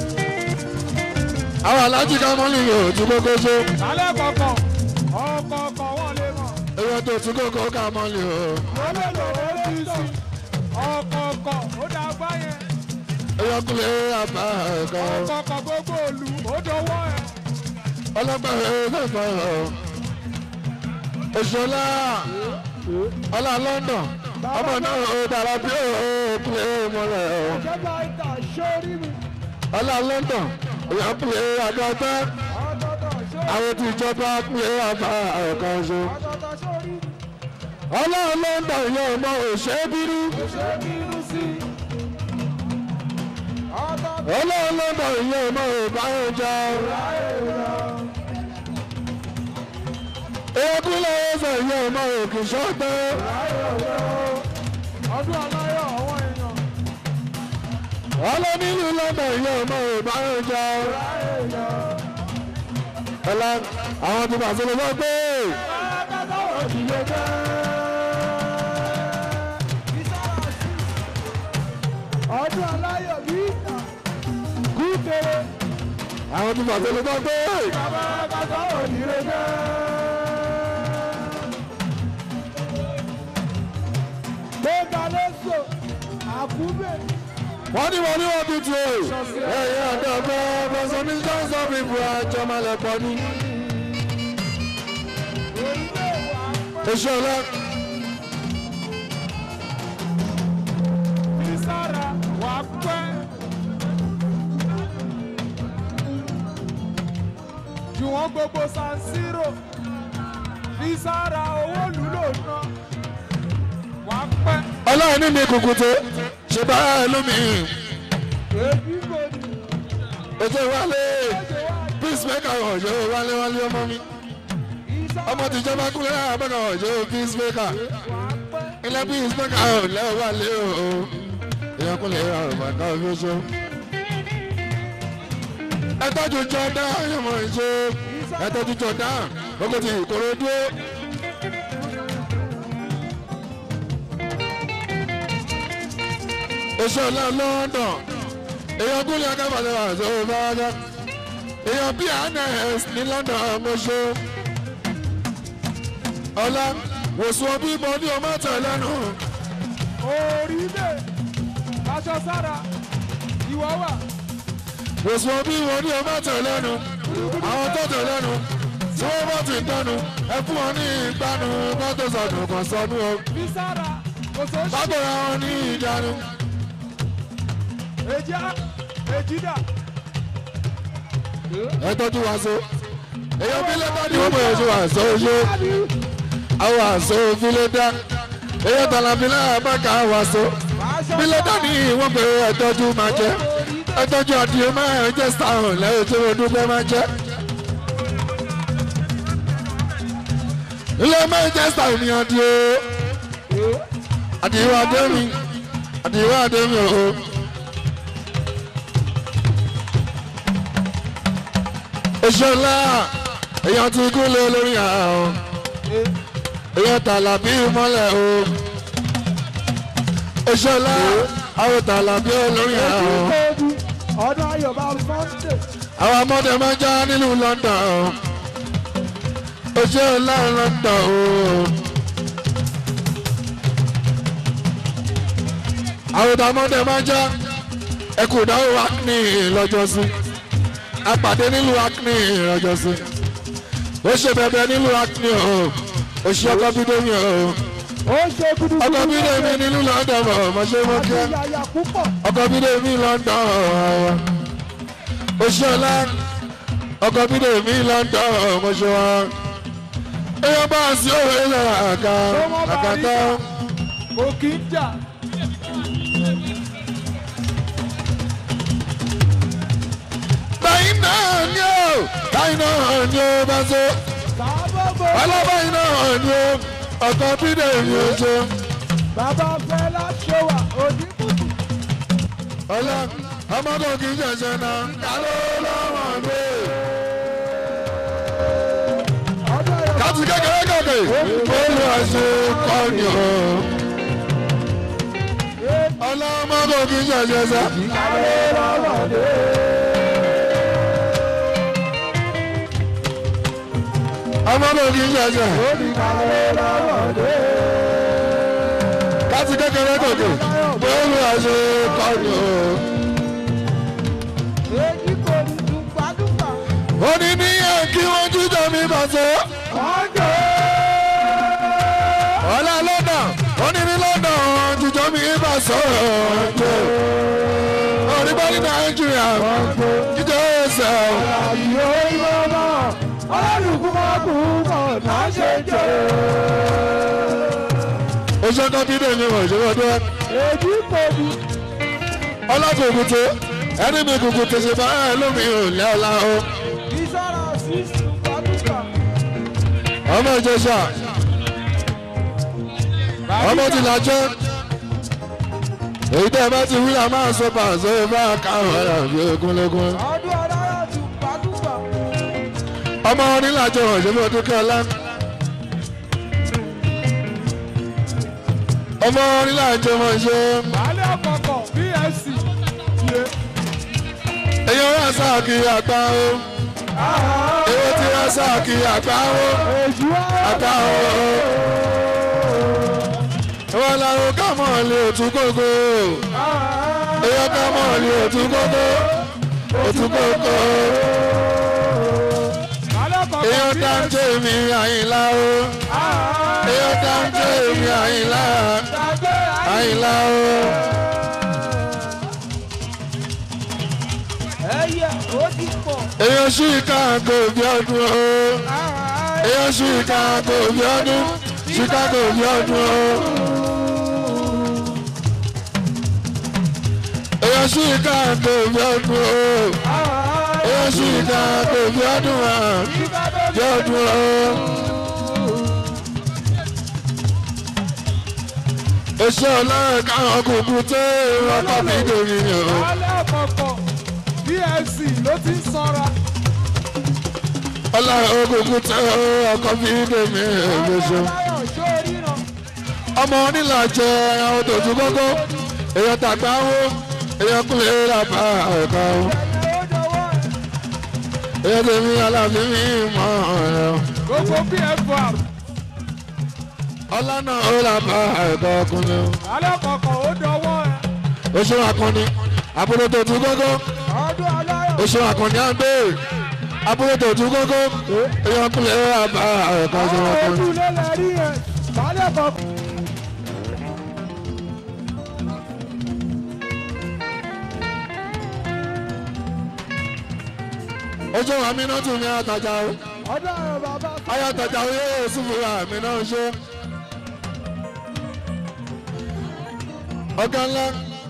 àwọn alájí kámọ́lì òtún kókó ṣó. lálẹ́ kọ̀ọ̀kan ọ̀kọ̀ọ̀kan wọn lè mọ̀. ewé tó tún kókó kámọ́lì o. olólo oríṣi ọ̀kọ̀ọ̀kan ó dá gbá yẹn. eyọkùnrin àbá ẹ̀kọ́. ọ̀kọ̀ọ̀kan gbogbo òlu ó dọwọ́ ẹ̀. ọlọ́gbà ẹ̀ẹ́dẹ̀ fọ̀rọ̀ òṣèlá ọlá london ọmọ náà ó dára bí ó pè é mọ́lẹ̀ ọ̀ ìjọba ìta sórí mi. ọlá london ìyá pè é àgọ́tẹ́ ọ̀tọ̀ọ̀tọ̀ sórí àwọn tí ìjọba pè é àbá ẹ̀kan ṣo ọ̀tọ̀ọ̀tọ̀ sórí mi. ọlá london yóò mọ òṣè bínú ṣé bínú sí. ọ̀tọ̀ọ̀tọ̀ ọlá london yóò mọ ìbáyọjà ekúlẹ̀ ẹsẹ̀ yóò mọ òkìṣọ́tẹ́. ọdún aláyọ̀ àwọn èèyàn. ọlọ́nílù lọ́dọ̀ yóò mọ ìbáraẹja ọlá àwọn tí bàtí ló gbọ́ pé ọdún aláyọ̀ bí kú kéré. àwọn tí bàtí ló gbọ́ pé bàbá bàbá òdìrẹ jẹ́. gbẹ̀ngà lẹ́sọ̀ àkúbẹ̀. wọ́n ní wọ́n ní wọ́n tutù o ẹ̀yìn ọ̀dọ́ fẹ́ bọ́sọ̀ ní sọ́nsọ́ fífu àjọmọ́lẹ̀pọ̀ ní orílẹ̀ wà èso ọlá fi sára wà pẹ́. jù wọ́n gbogbo san zero fi sára owó lùlò ná wà pẹ́. ọlọ́run ní mi kùkùté ṣe bá ẹlòmí èbí kò ní ètò ìwálé peacemaker ọ̀jọ́ wálé wálé ọmọ mi ọmọ tìjọba kúlẹ̀ àbẹ̀kọ̀ ọ̀jọ́ peacemaker. wà pẹ́. ilé bí ìsọ́kà ò lẹ́wọ́ lé o èèyàn kò lè ra ọ̀rọ̀ bàtà ọ̀fíṣọ́. ẹ tọ́jú jọ̀dá ọ̀yọ̀mọ̀ ìṣó ẹ tọ́jú jọ̀dá gbogbo ti ìkòròdú. oṣù ọ̀la london èèyàn gúnlẹ̀ akábàlẹ̀ wà tó bá dá èèyàn bíi anes ní london ọmọṣọ ọlá wòsùn ọbí mọ ní ọmọ tẹ lẹ́nu orí lè aṣọ sára ìwọ wà wòsùn ọbí mọ ní ọmọ tẹ lẹ́nu àwọn tó tẹ lẹ́nu tí wọ́n bá ti dánu ẹ fún wọn ní ìgbanu bá tó sọdún kan sọdún o bí sára kò tó ṣe bágbóra wọn ní ìjánu. èjì á èjì dà ẹ tọ́jú wa so èèyàn bí lẹ́tà ní wọ́n bẹ̀rẹ̀ sí wa so ṣe àwọn àṣọ òfìlẹ̀ dá èèyàn tàlàfílà bàkà wà so bí lẹ́tà ní wọ́n bẹ̀rẹ̀ ẹ tọ́jú máa jẹ́ ẹ tọ́jú àdìyẹ máa ń jẹ́ sáhùn lẹ́yìn tí wọ́n dúpẹ́ máa jẹ́. ilé máa ń jẹ́ sáhùn ní àdìyẹ àdìyẹ àdémi àdìyẹ àdémi o. ìṣọlá èèyàn ti kú lé lórí àwọn èèyàn tàlàbí mọ́lẹ̀ o ìṣọlá àwọn tàlàbí lórí àwọn ọdún ayọ̀bá sunday àwọn ọmọdé máa já nílùú london o ìṣọlá london o àwọn ọmọdé máa já ẹkùn ìdáwó acne lọ́jọ́sí apàdé nílùú acne lọ́jọ́sí ó ṣe bẹbẹ nílùú acne o ó ṣe ọkọ bídémi o ó ṣe gudugudu ọkọ bídémi nílùú london o mo ṣe mọ kí àti yàyà púpọ̀ ọkọ bídémi london o ó ṣe ọlá ọkọ bídémi london o mo ṣe wá èèyàn bá a sí òwe lọ́la àká àkàtà kò kí ń jà báyìí náà ni ó báyìí náà ni ó bá so sábàbò alábàáyìí náà ni ó ọkọ bídémi ó ṣe. bàbá fẹlá ṣọwà onímùtù ọlá ọmọdé kì í ṣẹ̀ṣẹ̀ náà kálọ́ lọ́wọ́ mi. ọdún ayọ̀bá láti kékeré gòkè olú ẹ̀sìn kọ́ni o. ọlá ọmọdé kì í ṣẹ̀ṣẹ̀ sá. ọmọdé kì í ṣẹ̀ṣẹ̀ láti kékeré gòkè olú ẹ̀sìn kọ́ni o. èyí kò ní dùgbàdùgbà ó ní níyẹn kí wọ́n jíjọ mi bàtọ́. ọjọ́ ọlá london ó ní ní london jíjọ mi bá sọ̀rọ̀ jẹ́ òrìbọ́ ní nàìjíríà jíjọ ẹsẹ̀ àyè ìrọ̀lọ́ ọlọ́dúnkú máa kú mọ̀ náà ṣe jẹ́ oṣù kan bí dèmi wọ̀ ṣe wọ́n dún èyí kò ní ọlọ́kùnkùn ẹni mi kùkù tèṣe bá ẹ lómi ò lẹ́ ọ̀la o ìsára sí dùgbàdùgbà ọmọ ìjẹsà ọmọ ti làjẹ́ èyí tẹ́ ẹ bá ti wí àmọ́ àṣọ pàṣẹ bá káwọn ẹ̀rọ bí egunlégun. ọdún ọ̀dára dùgbàdùgbà ọmọ onílàjọ ọ̀ṣẹ́fẹ́ dúkẹ́ ọlá. ọmọ onílàjọ mọ̀ ṣe baálé ọ̀kọ̀ọ̀kọ̀ bsc tiẹ̀ èyàn rà sáàkì àgbà o èyí tí rà sáàkì àgbà o èjì àgbà o. ìwọ làwọn kámọ̀ lè tún kókó èyàn kámọ̀ lè tún kókó òtún kókó baálé ọ̀kọ̀ọ̀kọ̀ èyàn bsc dáńjẹ́ mi àyìnlá o èyàn dáńjẹ́ mi àyìnlá àyìnlá o. ẹyẹ ó ti pọ̀ èyàn sì káàkó bí ọdún o èyàn sì káàkó bí ọdún chicago bí ọdún o èyàn sì káàkó bí ọdún o èyàn sì káàkó bí ọdún wa bí ọdún o. èso ọlọ́run káwọn kúkú tó ọkọ̀ mi dòmí ni o. baálé ọ̀kọ̀ọ̀kọ̀ bsc ló ti ń sanra. ọlá ogungun tẹ ọkọ fi dèmí ègbèsò aláyọ̀ ṣó ríran. ọmọ onílàjẹ àwọn tòtú kókó èèyàn tàgbà wo èèyàn kúlẹ̀ làbá ẹ̀ka wo ẹ̀yẹ ó dọwọ́ ẹ̀. èèyàn tèmi aláàfin mi mọ̀ ẹ̀ gbogbo pfr ọlá náà ó làbá ẹ̀ka ọkùnrin alẹ́ kọ̀ọ̀kan ó dọwọ́ ẹ̀. oṣù akọni àbúrò tòtú kókó ọdún aláyọ̀ oṣù akọni àgbè àbúrò tòtú kókó èèyàn kúlẹ̀ làbá ẹ̀ka oṣù àwọn akọni. ojú lélẹ̀ rí ẹ̀. alẹ́ kọ̀ọ̀kan. ojú àmì náà tún ní àtàjà o ọdún àwọn bàbá ayé àtàjà o yóò sùn fún àmì náà ṣe. ọ̀gá ńlá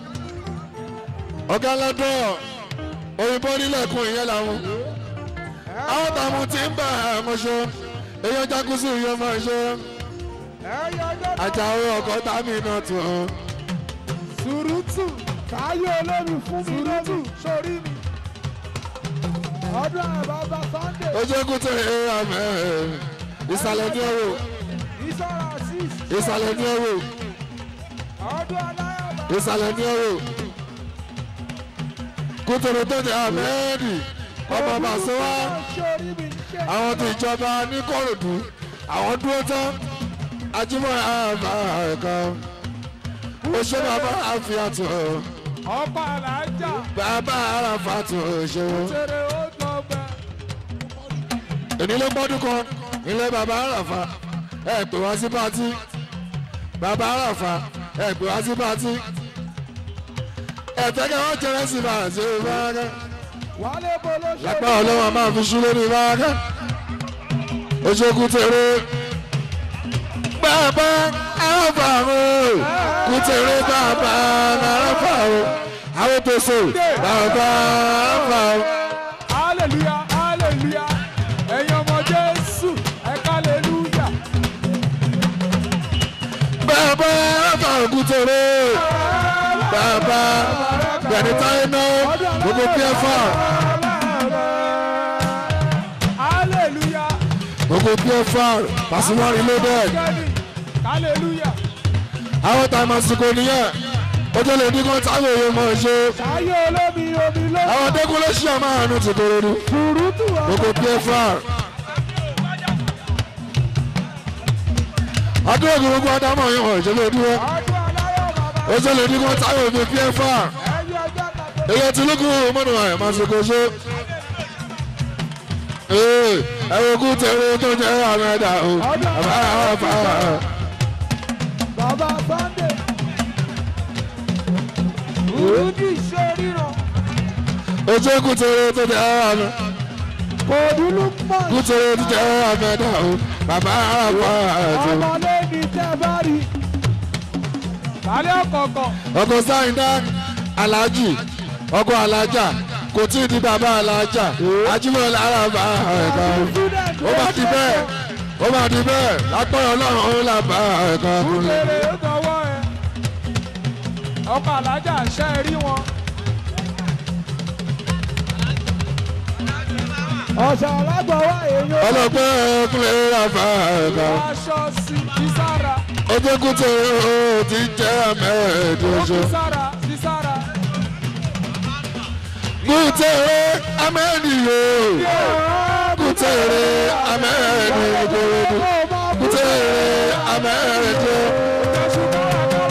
ọ̀gá ńlá dọ̀ òyìnbó nílẹ̀kùn ìyẹn làwọn àwọn tààmù tí ń bà àmọ́ ṣe èèyàn jákúsù yẹn máa ṣe ẹ̀yẹ ọjọ́ náà. àjàwé ọkọ̀ tàmí náà tún ọ́. sùrùtù káyé olómi fún mi lómi sórí mi. ọdún àwọn bàbá sunday. ojú ẹkú tẹ ẹ àmẹ ìsàlẹ̀ ní ọ̀rọ̀ ìṣọ́ra six. ìsàlẹ̀ ní ọ̀rọ̀ ọdún aláyọ̀ bàbá. ìsàlẹ̀ ní ọ̀rọ̀ kútòrò tó jẹ àmẹ́ẹ̀dì ọmọ bàṣẹwà sórí mi ṣe. àwọn tó ìjọba ní kòròdú àwọn dúró tán ajímọ̀ àbá ẹ̀ka oṣù bàbá àfihàtò ọba alájà. bàbá àràfàtò òṣèwò ṣeré ó dọ̀gbẹ́. ènìlé gbọ́dún kan ilé bàbá àràfà ẹ pè wá sí pátí bàbá àràfà ẹ pè wá sí pátí ẹ fẹ́ kí wọ́n jẹrẹ sí bá àti ìbáraká wálé bolo sórí. lápá ọlọ́wọ́ máa fi ṣú lórí ìbáraká oṣooku tèrè bàbá àràfà o kú tèrè bàbá àràfà o àwọn tó so bàbá àràfà o. hallelujah hallelujah ẹ̀yin ọmọ jésù ẹ̀ka hallelujah. bàbá àràfà òkú tèrè bàbá gbẹ̀dẹ̀ táyé náà gbogbo pfa hallelujah gbogbo pfa Pasuma reloaded kẹ́ni hallelujah àwọn tàìmọ̀ àsìkò nìyẹn ojú lè dín kan táwọn èèyàn mọ̀ ṣe ṣayé olómi omi ló. àwọn dẹ́kun ló ṣí àmọ́ àánú ti korodu sùrùtù gbogbo pfa adúlọ̀ gbogbo adámọ̀ yẹn wọ̀ ìṣẹ̀lẹ̀ dúró ọdún aláyọ̀ bàbá. ojú lè dín kan táwọn èèyàn pfa ẹ̀yin ọjọ́ kàtó. èyí ti lókun mọ́nà àyẹ̀mọ́ àsìkò ṣe. ee ẹ̀rọ kú tẹ̀lé tó jẹ́ àmì ẹ̀dá o bàbá àwọn afa bàbá sunday. sùrùtù sóríran. ojú kú tẹ̀lé tó jẹ́ àmì kò dúró pọ̀. kú tẹ̀lé tó jẹ́ àmì ẹ̀dá o bàbá àwọn afa ọmọlé ní tẹ́ bá rí. lálẹ́ ọ̀kọ̀ọ̀kan. ọkọ̀ sáyidá alájì ọkọ̀ alájà kò tí ì di bàbá alájà ajímọ̀ lára bá ẹ̀ka ó bá di bẹ́ẹ̀ ó bá di bẹ́ẹ̀ lápẹ́ ọlọ́run ó là bá ẹ̀ka kúnlẹ̀. Kúlèrè ó dọwọ́ ẹ. Ọkọ̀ alájà ṣẹ́ ẹ rí wọn. Ọ̀sẹ̀ alágbọ̀wá èèyàn ọlọ́pẹ́ ẹ̀kúnlẹ̀ là bá ẹ̀ka. aṣọ sí sísára. ọjọ́ kúté ó ti jẹ́ àmẹ́ẹ̀dọ́jọ́. Sísára sísára. kúté amẹ́ẹ̀dìyó kúté amẹ́ẹ̀dìyó kúté amẹ́ẹ̀dìyó. Jésù kárakára.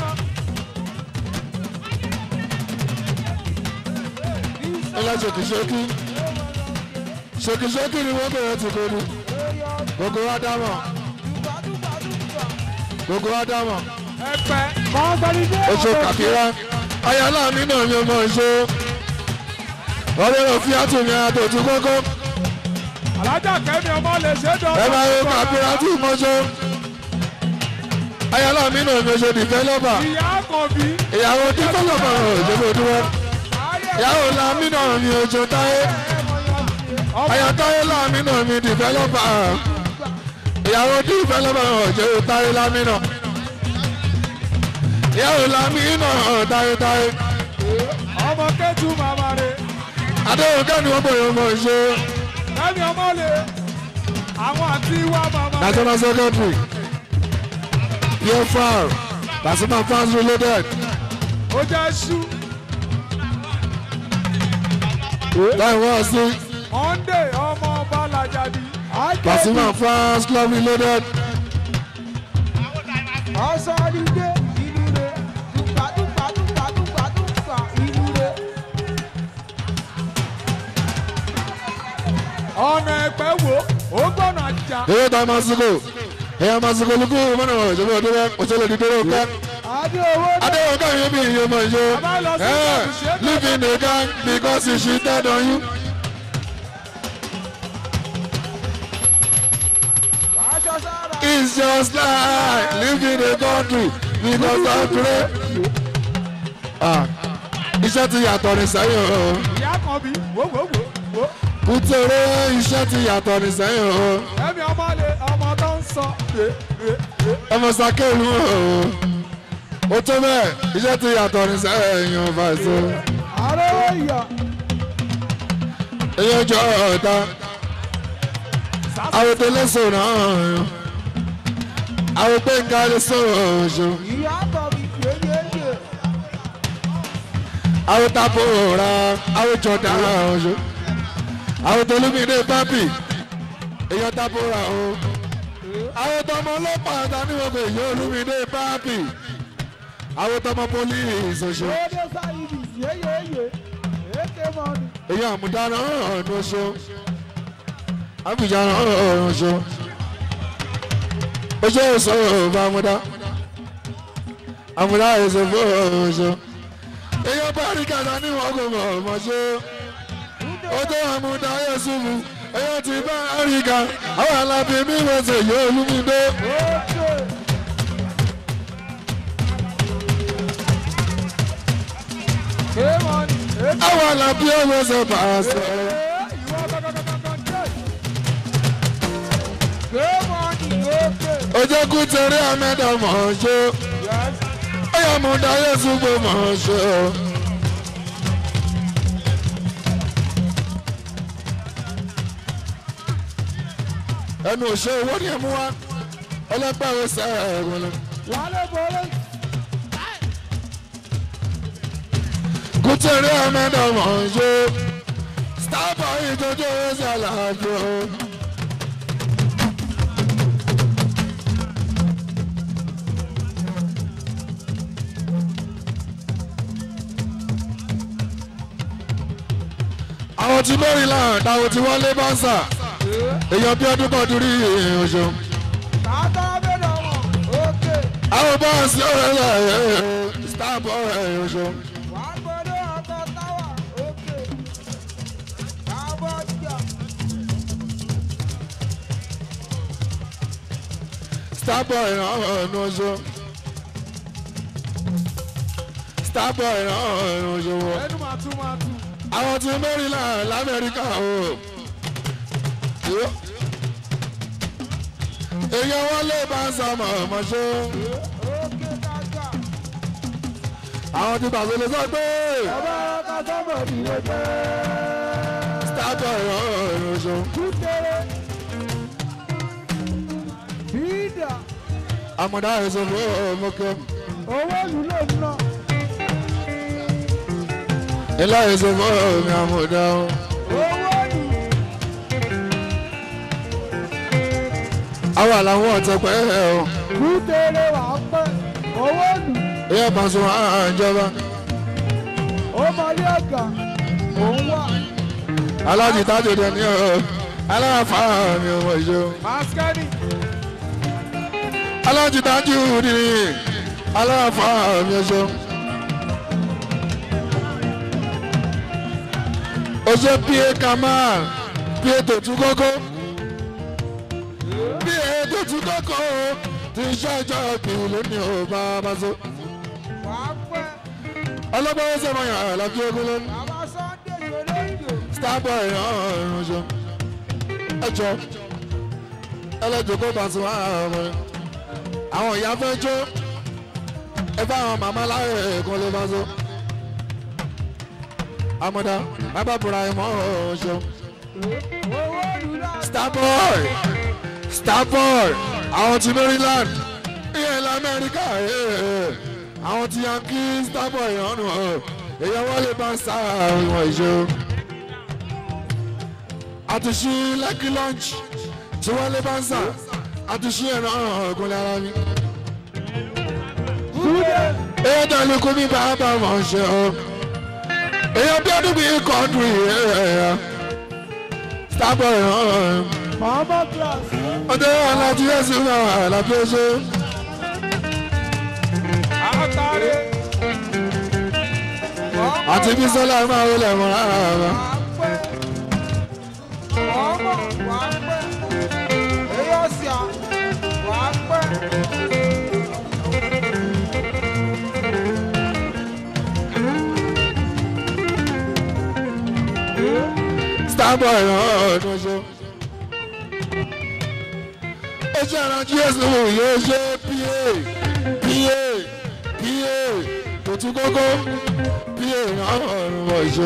ilé ṣèkìṣẹ́kì ṣèkìṣẹ́kì ni wọ́n bẹ̀rẹ̀ ti kọ́ ni gbogbo wa dámọ̀ gbogbo wa dámọ̀ Ẹ̀pẹ́. Kọ́ńtọ́lídé. oṣù kàkírá ayálà mi náà ni ọmọ ìṣó ọlọ́run fi àtúnyẹ àtòtú kókó Alájà kẹ́mi ọmọ lè ṣe é dán. ẹ máa yọ kàkírá tí mọ́ṣọ́ ayálà mi náà ni oṣù dìfẹ́lọ́bà Ìyá àkànbí. ìyàwó dìfẹ́lọ́bà òṣèlú dúró ìyàwó làmì náà ni oṣù táyé ayátáyé làmì náà ni dìfẹ́lọ́bà ìyàwó dìfẹ́lọ́bà òṣèlú táyé làmì náà ìyàwó làmì náà táyé táyé. Ọmọ kẹ́tù màmá rẹ̀. adéhùn kẹ́ni wọ́n bọ̀ yọ̀ mọ̀ ṣe ẹ̀mí ọmọ lè àwọn àti wá màmá rẹ̀. national secretary pfr Pasuma fans reloaded ó jẹ́ ṣú láì wọ́n sí monday ọmọ ọba làjàdí. Pasuma fans club reloaded ọ̀sọ́dúndé inú rẹ̀ dùgbà dùgbà dùgbà dùgbà dùgbà inú rẹ̀. ọ̀nà ẹ̀pẹ́ wo ó gbọ́nà jà. èyí tó masiko èyí masiko lukú mọ́nà ìjọba ọdún rẹ òṣèlú dídúró kẹ́ adé owó náà. adéwọ̀n káyọ̀ bí iye mọ̀ ìṣe Bàbá lọ sí ẹ̀ ìṣẹ́ tó- live in a gang because she cheated on you. aṣọ sára. It's just like living in a country because of grace. Ah, iṣẹ́ ti yàtọ̀ ní sẹ́yìn o. ìyá kan bí wò wò wò wò. Kútẹ́rẹ́ iṣẹ́ ti yàtọ̀ ní sẹ́yìn o. ẹ̀mí ọmọ lè ọmọ tó ń sọ. rè rè rè. Ọmọ Sakélu o. Ó tó bẹ́ẹ̀ iṣẹ́ ti yàtọ̀ ní sẹ́yìn o fàṣọ. àrẹ́wọ̀ ìyá. Eyín ọjọ́ ọ̀tá. Àwọn tó lẹ́sọ̀ náà. Àwọn pé ń kárí sọ̀rọ̀ ṣo. ìyá kan bí yéyéyé. àwọn tapo ra àwọn jọdá ọṣọ àwọn tolúmídé pápì èèyàn tapo ra o àwọn tọmọ ọlọ́pàá taníwọ̀n pé èèyàn olúmídé pápì àwọn tọmọ pólíìsì ọṣọ Ode sáyidì yéyéyé. èké mọ́ni. èèyàn àmúdáná ọ̀nà ọṣọ àbújáná ọ̀nà ọṣọ ọṣọ ọṣọ ọba àmúdá àmúdá ẹsẹ fún ọṣọ èèyàn bá rí kàdá níwọ̀n kò mọ̀ ọmọ ṣe ọjọ́ àmúdá yẹ̀sùnmù ẹ̀yọ́ ti bá àríkà àwọn alábí mi wọ́sẹ̀ yóò lúmídé. Oke. Ké mọ́ni. èké. àwọn alábí wọ́sẹ̀ pàṣẹ. ìwọ gọ́gọ́gọ́gọ́ jẹ́. ké mọ́ni òkè. ọjọ́ kú tẹ̀rí àmẹ́dà mọ̀ ọ́n ṣe. Yes. ẹ̀yọ́ àmúdá yẹ̀sùnmù mọ̀ ọ́n ṣe. ẹnu òṣè owó ni ẹ mú wá ọlọ́pàá ẹ̀rọ sẹ́ẹ̀ ẹ̀rọ lọ. Wálé bọ́lé. kútẹ̀rí àmẹ́dà mọ̀ ọ́n ṣe. starboy ìjọjọ́ ẹ̀sẹ̀ àlàáfíà. àwọn tí maryland àwọn tí wọ́n lé bánsà èèyàn bí ọdún kan dúrí oṣù Tààtà bẹ̀rẹ̀ wọn. Òkè. àwọn báńsì ọ̀rẹ́ rẹ̀ starboy oṣù Wà á gbọ́dọ̀ ọkọ̀ táwà. Òkè. Káàbọ̀ jà. starboy ọ̀nà oṣù starboy ọ̀nà oṣù wọ̀. Ẹnu máa tún máa tún. àwọn tí maryland lamẹ́ríkà o Yo. èèyàn wọn lé báńsà mọ̀ọ́mọ́ṣọ́ Òkè kájà. àwọn tí bàbá lè sọ pé Ọba ọkọ̀ sọ́mọ̀ ìdílé jẹ́. starboy ọ̀nà oṣù. Kútẹ́rẹ́. Bídà. àmọ̀dá ẹ̀sọ́ fún ọmọkẹ́ Owó ìlú ló ń ná. ilé ẹ̀sọ́ fún ọmọ àmọ̀dá o. Owó ìlú. àwọn àlàwọn ọ̀tẹ̀pẹ́ ẹ̀ o Kútẹ́rẹ́ wà á pẹ́. Owó ìlú. ìyá pàṣẹ àjọba Ó mọlé ọ̀gá. Òun wà. alájì tájò dẹ̀ ní ọ̀ aláàfà mi ò mọ̀ ìṣó Maskani. alájì tájò ní aláàfà mi ò ṣó. ó ṣe pa kamal pa tòtú kókó pa tòtú kókó ti ṣe ìjọ ìpìlẹ̀ lónìí ò bá bá so. Wà á pẹ́. ọlọ́gbọ́n ó sọ̀rọ̀ yàn án lábí ogun lónìí. Bàbá Sunday Ṣoléjò. starboy ọ̀run ṣo ẹjọ ẹlẹ́jọ kó bá tún àwọn ọmọ àwọn ìyá fẹ́ jó ẹ bá àwọn màmá láyé ẹ̀kan ló bá so amọ̀dá bàbá bùrà ẹ̀ mọ́ ọ̀run ṣo Owó ìlú starboy starboy àwọn ti maryland ìyẹn lamẹ́ríkà àwọn ti yankee starboy ọ̀nù èèyàn wọlé bá ń sá àwọn ìṣó àtúnṣe lucky lunch tí wọlé bá ń sá àtúnṣe ẹ̀rọ ọ̀gùnlé ara mi. èèyàn tó lè kó mi bá bá wọn ṣe o èèyàn bí ọdún bíi kọ́ńtù yìí starboy ọ̀hún Mama class. ọdẹ alájí ẹsùn náà àlàbí ẹṣẹ Àtàrí. àti bísọ́lá máa wọlé ẹ̀mọ́ rárá rárá. Ọmọ wà á pẹ́. Èyí ọ̀sìn à wà á pẹ́. starboy ọ̀hún ṣe. ó ṣe alájí ẹsùn yóò ṣe pa pa pa tòtú kókó pa ọ̀hún wọ̀ ṣe.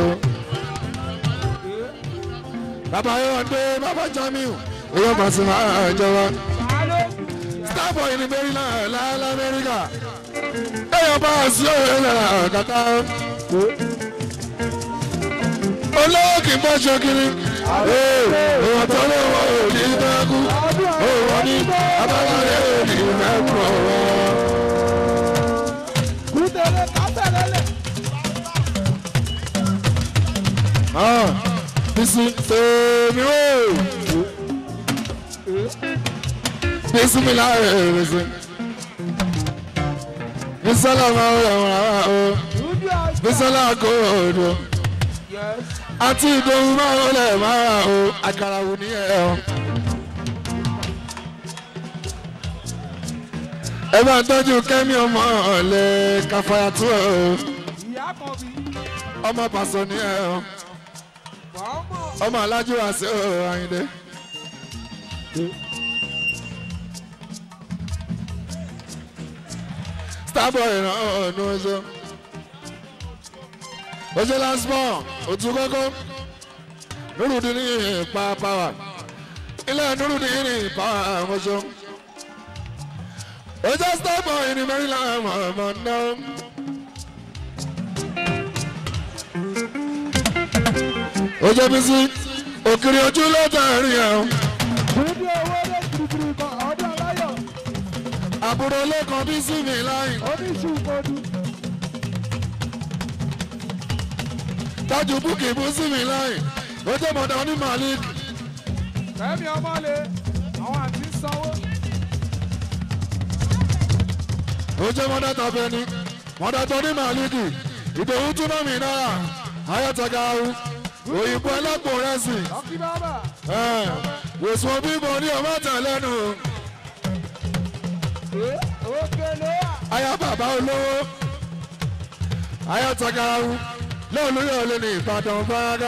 bàbá yóò dé bàbá jamiu èyí ọba sì máa jọba. starboy ní maryland láàlá amẹ́ríkà èyí ọba sí òye náà kàkà. olówó kì í bọ́ ṣokiri. èèyàn tó lówó òní mẹ́kú. òwò ní abáwọlé òní mẹ́kú ọ̀wọ́. Kúndélé kátẹ̀lélẹ̀. bísí tèmi wò. bísí mi láàyè bísí. bísọ́lá máa ń wọ̀ wọ́n o. Dúdú àgbà. bísọ́lá kò odò. Yes. àti ìdòwú máa ń wọlé máa o. àkàrà wù ní ẹ̀ ọ́. ẹ bá tọ́jú kẹ́mi ọmọ ọ̀lẹ́ káfáyà tó o. Ìyá kan bí. ọmọ pàṣọ ní ẹ̀ ọ́. Wà á mọ̀. ọmọ alájú wa sí o Àyìndé. starboy ràn ọ̀nù ọjọ́ ọjọ́ lásìmọ̀ òtún kọ́kọ́ nírùdí ní ìpa pàwà ilé nírùdí ní ìpa ọjọ́ ọjọ́ starboy ní Maryland ọmọ náà. ọjọ́ bí sí òkèrè ojú ló tẹ̀rí ẹ̀ Dúdú owó lé kirikiri kan ọdún aláyọ̀. àbúrò lẹ́kọ̀ọ́ bí sí mi láì Oníṣù kodu. tájú búkì bú sí mi láì ọjọ́ mọ̀dá ní malik Fẹ́mi ọmọlé. Àwọn àti ń sanwó. ọjọ́ mọ̀dá tàbẹ́ni mọ̀dá tó ní malik ìdòwú túná mi náírà ayọ́tọ̀gá ahu òyìnbó ẹlẹ́pọ̀ rẹ̀ sì Lọ́kí bábà. wòsàn bíbọ ní ọmọ tẹ̀lẹ́nu Òkè ló wà. aya bàbá olówó ayọ́tọ̀gá ahu lóòlù yóò lé ní ìbàdàn fárágá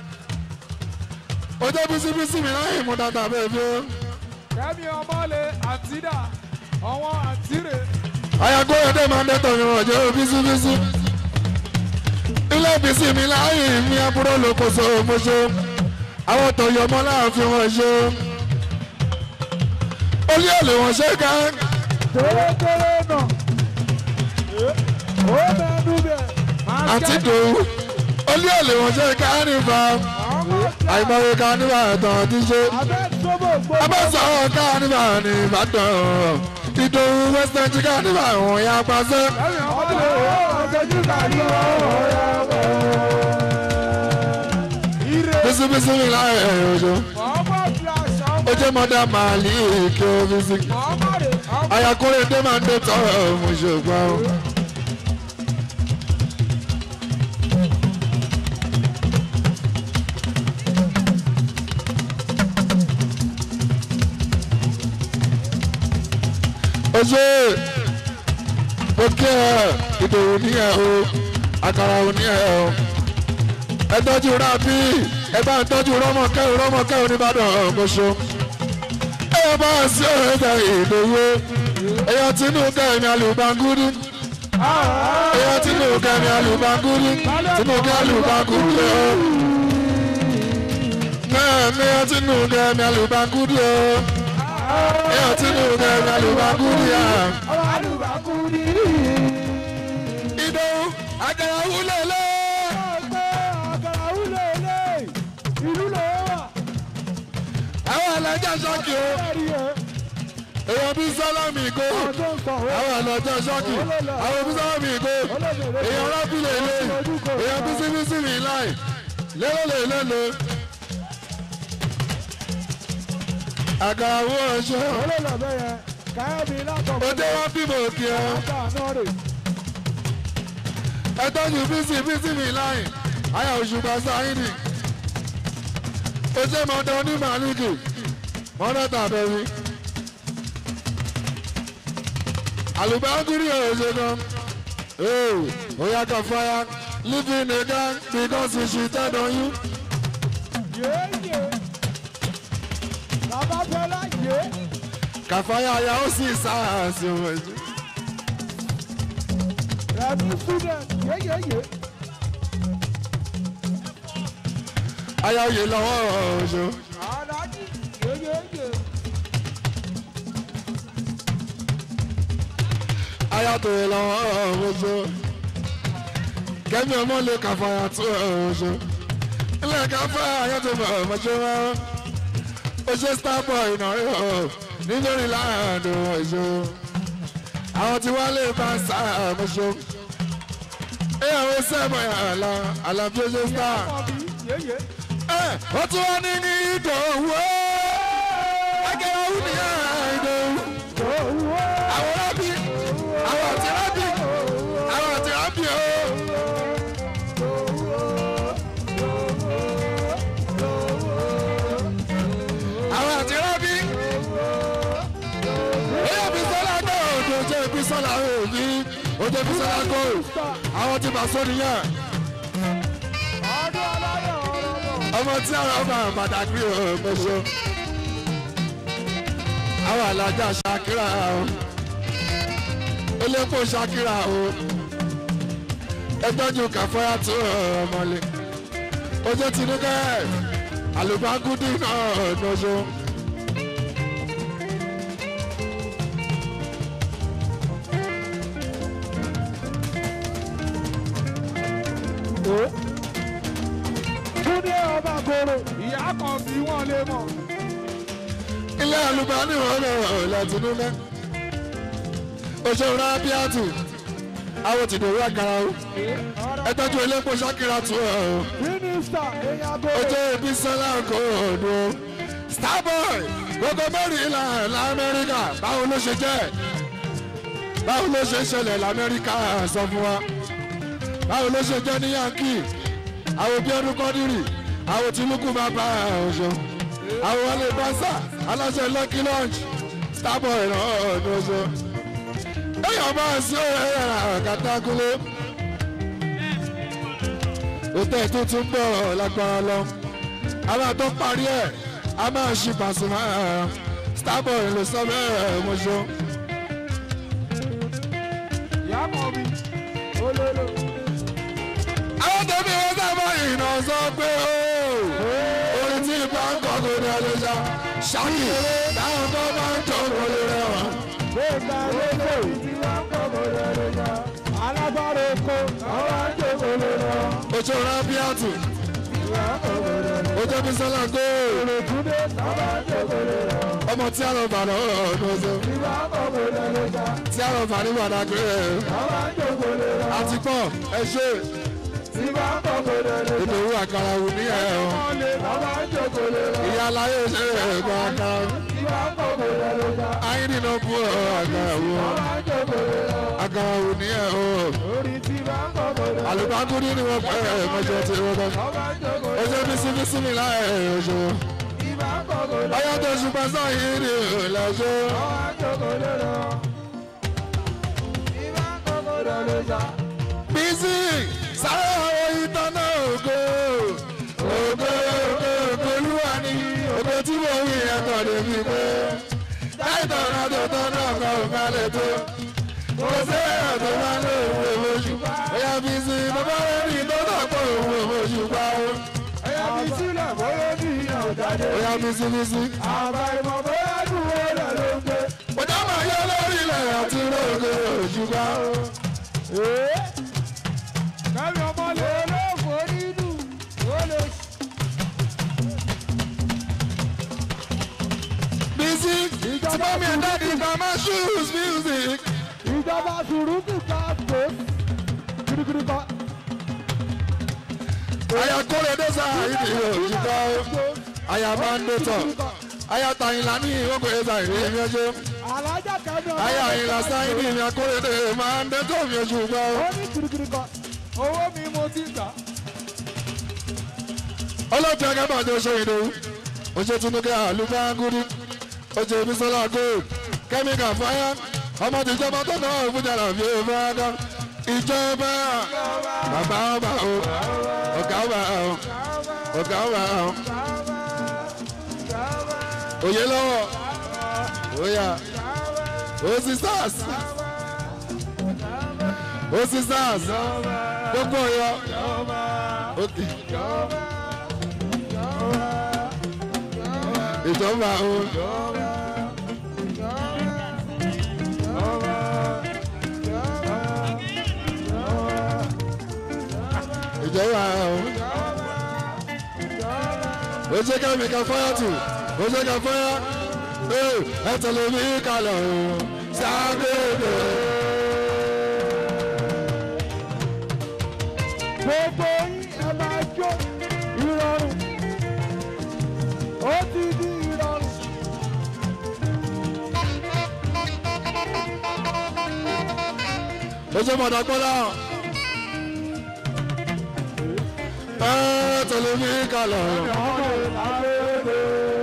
ọjọ́ bísíbísí mi láì mú dàtà bẹ́ẹ̀ bí ó. Fẹ́mi ọmọlé àtìdá. Àwọn àtìrè. ayagbóyè dé máa ń dẹ́tọ̀ mi wọ̀n jẹ́ bísíbísí. ilé bísí mi láàyè mi àbúrò lókoso mọ́ṣọ́ àwọn tọ̀yọ̀ ọmọ láàfin wọn ṣe. olú èlé wọn ṣe ká Tórótóró nà. Ó mẹ́nu bẹ̀. Máa àti jẹ́ dòwú. olú èlé wọn ṣe ká nípa ọmọ ọ̀gá. àìmọye ká nípa ẹ̀tàn ti ṣe. Abẹ́ sọ́bọ̀ gbogbo. abẹ́sọ̀ ká nípa ní ìbàdàn. ìdòwú western ká nípa àwọn ya pàṣẹ. Fẹ́mi ọmọlé. Ọ̀gẹ́jú kàdí ọ̀rọ̀ Ire. bísíbísí mi láàyè ọjọ́. Ọmọ fi aṣọ ọmọ. ó jẹ́ mọ́dá màálí kí ó fi sí. Ọmọ rẹ̀. Ọmọ ayakore dé máa ń dé tọrọ mo ṣùgbọ́n o. ó ṣe mo kí ẹ ìdòwò ní ẹ o àkàrà ò ní ẹ o ẹ tọ́jú rábì ẹ bá ń tọ́jú rọ́mọkẹ́ rọ́mọkẹ́ oníbàdàn ọ̀gbọ́sọ ẹ bá ń sí ọ̀rẹ́dà ìdòwò ẹ̀yà tínú kẹ́mi alùbángúdú ẹ̀yà tínú kẹ́mi alùbángúdú tínú kẹ́mi alùbángúdú ẹ̀ kẹ́mi ọtí nù kẹ́mi alùbákúdì o ẹ ọtí nù kẹ́mi alùbákúdì à. ọmọ àlùbákú ní. ìdòwú àjàrà wúlò lé. ọgbẹ́ àkàrà wúlò ilé ìlú ló wà. àwọn alájà ṣọ́ọ̀kì o ẹ̀rí ẹ̀ èèyàn bí sálámì ìgò ọjọ́ ń sọ àwọn alájà ṣọ́ọ̀kì àwọn bí sálámì ìgò èèyàn rábìlẹ̀ ilé èèyàn bí síbísíbì láì lélẹ̀ lélẹ̀. àgàrà wú ọṣọ olóòlò bẹ́yẹn káyọ̀mí látọ̀ ó dé wá bímọ òkè ọ ọjà náà rè. ẹ tọ́jú bísí bísí mi láì àyà òṣùpá sáyìnì ó ṣe mọ́tò onímàlíkì mọ́tò àbẹ̀wí. àlùbáńkúrì ọ̀rọ̀ ṣe gan. ee oya kan fire live in a gang because she cheated on you. yéèyè bàbá fẹlá yé kàfáyà àyà ó sì sáàsì ọmọ ìjọ. rẹmi student yéyéyé àyà òye lọ́wọ́ ọ̀ṣọ́. alájí yéyéyé àyà tòye lọ́wọ́ ọ̀ṣọ́. kẹ́mi ọmọ lè kàfáyà tó ọ̀ṣọ́. ilé kàfáyà àyà tó bọ̀ ọ̀ṣọ́ wọn. ó ṣe starboy náà ọ̀ nítorí láàánú ọ̀ṣọ́. àwọn tí wọ́n lè bá sáà ọ̀ṣọ́. ìyàwó sẹ́mọ̀ àlà àlàbí ó ṣe star. ọbí yéyé ó tún wá ní ní ìdòwú akẹ́wà wù ní ìdòwú owó àwọn rábì àwọn àti rábì àwọn àti rábì o. àwọn àti rábì èyí bí sọlá gbọ́ òjò jẹ́ bí sọlá òbí òjò bí sọlá gbọ́ àwọn tí màá sọ nìyẹn ọdún aláyọ̀ ọ̀rọ̀ náà. ọmọ tí àwọn ọba àbàdàgbé ọmọṣọ àwọn alájà ṣàkírà o elépo ṣàkírà o ẹgbẹ́jú kàfọ́yà tó ọmọlé ojú tinúkẹ́ àlùbágúdì náà nọ́ṣọ́. Túndé ọba koro ìyá kan bí wọ́n lè mọ̀. ilé àlùbáni wọn lọ látinúkẹ́ òṣèré rábíàtù àwọn tìdòwú àkàrà o ẹgbẹ́jú elépo ṣàkírà tó ọ. Mínísítà èèyàn tó ojú ibi sọlá kò dùn starboy gbogbo mẹ́rin ilà lamẹ́ríkà báwo ló ṣe jẹ́ báwo ló ṣe ṣẹlẹ̀ lamẹ́ríkà sọ fún wa báwo ló ṣe jẹ́ ní yankee àwọn bí ọdún kọ́dírì àwọn tìlúkù máa bá ọ̀ṣọ́ àwọn wọlé bánsà aláṣẹ lucky lunch starboy náà ní ọ̀ṣọ́ èèyàn bá sí ọ̀rẹ́ rẹ̀ kàtàkùlé òtẹ́ tó tún bọ̀ lágbára lọ a máa tó parí ẹ̀ a máa ṣe Pasuma starboy ló sọ bẹ́ẹ̀ mọ́ṣọ́. ìyá kan bí olólo. àwọn tó bí wọ́n sábà ìnà sọ pé ó orin tí ìbá ń kọ́ kò ní ọdún ṣá ṣáàkì táwọn tó bá ń jọ kò lè rẹwà. Gbẹ̀ngà lóko ìdí wọn kọ̀ kò lè lọ. Alágbára oko àwọn àjòkò lè lọ. ojú rábíàtù Ìwà kọ̀ kò lè lọ. ojú bísọ́lá góòlù Túndé àwọn àjòkò lè lọ. ọmọ tí a lọ bà lọ ọdún ọsẹ Ìwà kọ̀ kò lè lọ. tí a lọ bà ní wàdàgbé Àwọn àjòkò lè lọ. àti pọ̀ ẹ ṣe Ìwà kọ̀ kò lè lọ. ìdòwú àkàrà wù ní ẹ̀ ọ́. Àwọn àjòkò lè lọ. ìyá aláyé ṣe ẹ̀gbọ́n àkàrà Ìwà kọ̀ kò lè lọ. ayé nínú bú ọ àkàrà wù ọ Àwọn àjòkò lè lọ. àkàrà wù ní ẹ̀ ọ́. Orí tí wà kọ̀ kò lè lọ. àlùbákúndí ni wọ́n pẹ́ ẹ̀ mọ́jọ́ tí wọ́n bá. Àwọn àjòkò lè lọ. ọjọ́ bí síbí sími láì ọjọ́. Ìwà kọ̀ kò lè lọ. ọyọ́ tó ṣùgbọ́n sáyé ni ìlàjọ́. Àwọn àjòkò lè lọ. Ìwà kọ̀ kò lè lọ. bísí sáré àwọn ìtọ́nà ògo. ògo ògo ògo olúwa ni ògo tí mo wí ẹ̀tọ́ débi pé. láìtọ́ náà tó tọ́ náà kọ́ òkàlẹ̀ tó. kò sí ẹ̀rọ tó máa ń lò ó oṣù. ẹ̀yà bísí bàbá rẹ̀ ní tó tọ̀ pọ̀ òun oṣù pa ó. Ẹyà mi sílẹ̀ bóyá ní ìyàn bísíbísí. àbá ìmọ̀ bóyá dúró rẹ̀ ló ń gbé. Bọ́dá máa yọ lórí ilẹ̀ àti lóògè òṣùpá. kẹ́mi ọmọ lè lóòfò nínú ó lè Bísí tí mọ́mí ẹ̀ dáàdi kan máa shoes music. ìjọba sùrùkù káàkó kirikiri kan. Àyà kórè dẹ́sà ìdí òṣùpá. Àyà máa ń dé tọ̀. Àyà tàyìnlá ní ìwọ́pẹ̀ ẹ̀sà ìdí èmi ọjọ́. alájà kẹ́mi ọmọ Àyà àyìnlá sáyìn ní ìmì akórèdè máa ń dé tọ̀ mi òṣùpá. ó ní kirikiri kan owó mi mo ti gbà. Ọlọ́pàá akẹ́bà tó ṣe ìdòwú. Oṣù Tunukẹ́ Àlùfáàgùdù. Oṣù Bísọ́lá Gold. Kẹ́míkà Fáyà. Ọmọ tìjọba tó náà fújà làbí ìfowópamọ́. Ìjọba bàbá ọba o. Ọ̀gá ọba o. Ọ̀gá ọba o. Òye lọ́wọ́. Oya. O sisters. O sisters. Gbogbo ọ̀yọ́. Okay. Ìjọba o. Ìjọba o. Ó ṣe ká mi ká fọ́yà tù. Ó ṣe ká fọ́yà. Ee, Ẹ tẹ̀lé mi kalẹ̀ o. Sáàgbéde. gbogbo yín ẹ máa jó ìrọ̀rùn ó ti di ìrọ̀rùn. Ó ṣe mọ̀dà gbọ́dá. Ẹ tẹ̀lé mi kalẹ̀ o. ọmọ ìlàlódé.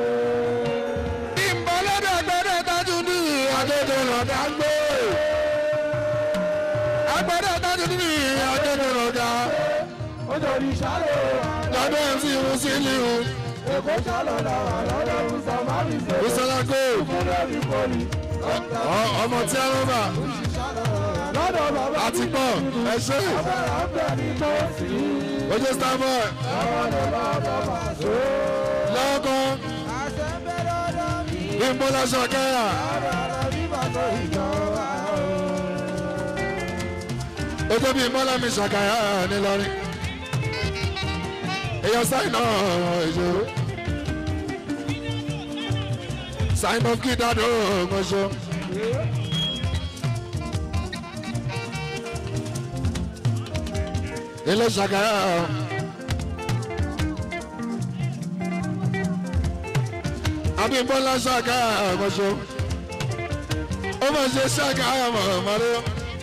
ìmọ̀lẹ́dẹ̀ gbẹ́dẹ̀ tájú ní àjẹjẹ lọ́dà gbé. agbẹ́dẹ̀ tájú ní àjẹjẹ lọ́dà. ó torí ṣálẹ̀ lọ́dọ̀ ẹ̀ sí irun sí ìlú. èkó ṣálọ̀ làwà lọ́dọ̀ ọ̀sán má mi ṣe. ìṣẹ̀lẹ̀ kò fúnlẹ̀ ní pọ́lì. ọmọ tí a rọ́bà lọ́dọ̀ bàbá àti pọ̀ ẹ ṣe bẹ̀rẹ̀ ń bẹ̀ ní tòsí. ojú starboy lọ́dọ̀ lọ́dọ̀ bàṣọ. lọ́kọ́ àṣẹ ń bẹ lọ́dọ̀ mi. ìmọ̀lẹ́sọ̀ kẹ́yà lọ́dọ̀ bí bàtọ̀ ìjọba o. ojú bí ìmọ̀lẹ́mi ṣàkàyà nílọrin. èèyàn sáyìn náà èso. sáyìn of kí dádó ọmọṣọ. ilé ṣàkàyà. abímbọ́lá ṣàkàyà ọmọṣọ. ó máa ṣe ṣàkàyà mọ̀ọ́mọ́rẹ́.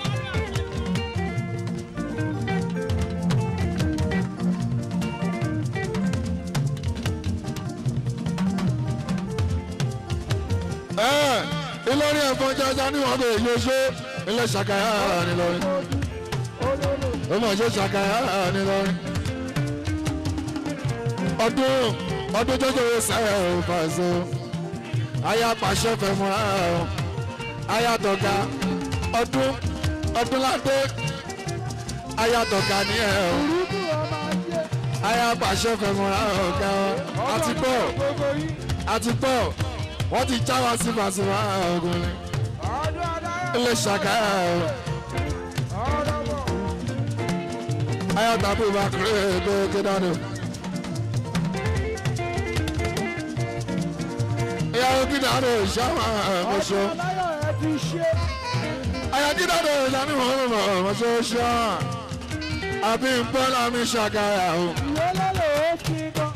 ẹ Ìlọrin ẹ̀fọn jaja ní wọn bẹ yóò ṣe ilé ṣàkàyà nílọrin ó mọ̀ ṣe ṣàkàyà nílọrin ọdún ọdún jọjọ sẹ́ẹ̀ ò fàṣọ aya pàṣẹ fẹ̀mọ́ra ọ̀ aya tọ̀ga ọdún ọdún ládé aya tọ̀ga ní ẹ̀ ọ̀ Burúkú ọmọ ajé. aya pàṣẹ fẹ̀mọ́ra ọ̀gá ọ̀ àti pọ̀ Gbogbo yín. àti pọ̀ wọ́n ti já wa sí fàṣìmọ́ ọkùnrin Ọdún adáyọ̀. ilé ṣàkàyà ọ̀. Ọdún bọ̀. aya tabu ba kure ko kedano ya o kidano shama moso Ọdún adáyọ̀ ẹ ti ṣe. aya kidano jani mo mo moso sha abi bola mi shakaya o Ìwé lọ́lọ́ ó ti gan.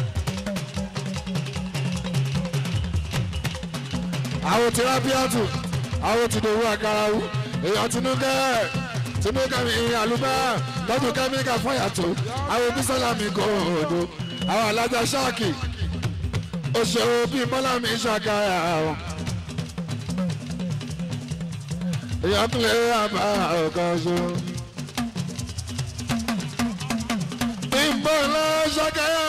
àwọn tirapiatu àwọn tìdòwú àkàràwù èèyàn tinúkẹ́ tinúkẹ́ mi àlùbá tọ́jú kẹ́míkà fọyàtọ̀ àwọn bísọ́lá mi kò òdo àwọn alájà ṣáàkì òṣèré bíi bọ́lá mi ṣàkàyà o. èèyàn tún lè àbá ọ̀kan ṣo. bímbọ́lá ṣàkàyà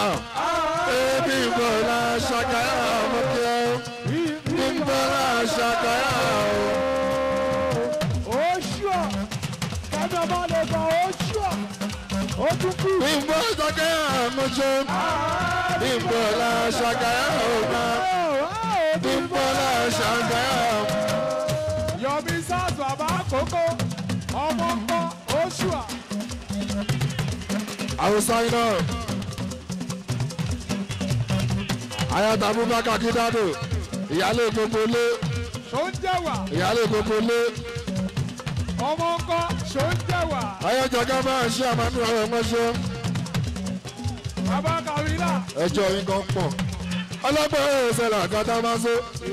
bímbọ́lá ṣàkàyà ọmọkẹ́ bímbọ́lá ṣàkàyà o. Ó ṣùọ̀. Kẹ́mi ọmọ lè gan ó ṣùọ̀. ó tún kú. Bímbọ́ ṣàkàyà àmọ́ṣọ́. Bímbọ́ la ṣàkàyà ọ̀gá. Bímbọ́ la ṣàkàyà àmọ́. Yọ̀mí sars bàbá àkókò ọmọ ńkọ́ Oṣùà. Hausa iná. Ayata Abubakar Kidado. Ìyálé gbogbo lé. Ṣó ń jẹ̀wà? Ìyálé gbogbo lé. Ọmọ ńkọ́ ṣó ń jẹ̀wà? Ayọ̀jọ̀gá máa ṣe àmàlù ọ̀rọ̀ mọ́ṣọ́. Bàbá Kàwílà. Ẹjọ́ yín kan pọ̀. Ọlọ́pàá ẹ̀rọ ṣẹlẹ̀ àgàtà máa ṣe.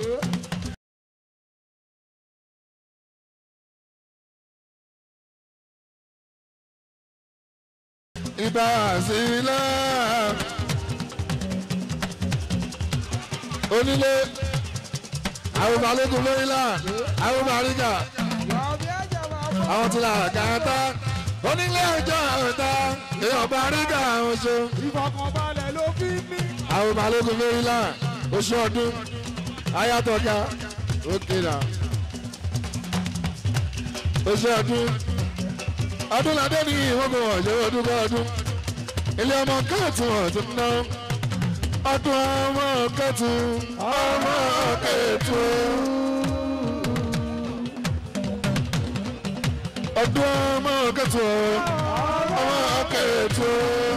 Ibà sílẹ̀. Onílé. Àwọn balógun lórílà. Àwọn bàríkà. Yọ̀mí ẹ̀jẹ̀ bàbá. Àwọn tí la gàtà. Onílé ẹjọ́ ọ̀tá. Èèyàn bàríkà oṣù. Ìfọ̀kànbalẹ̀ ló fi ń ní. Àwọn balógun lórílà. Oṣù ọdún. Ayátọ̀gá. Ókè náà. Oṣù ọdún. Ọdún ládé ní ìwọ́gbọ̀n ọ̀jẹ̀ ọdún bá ọdún. Ilé ọmọ kẹ́ẹ̀tù ọ̀tún ná. Ọdún ọmọ kẹ́ẹ̀tù. Ọmọ kẹ́ẹ̀tù. Ọdún ọmọ kẹ́ẹ̀tù. Ọmọ kẹ́ẹ̀tù.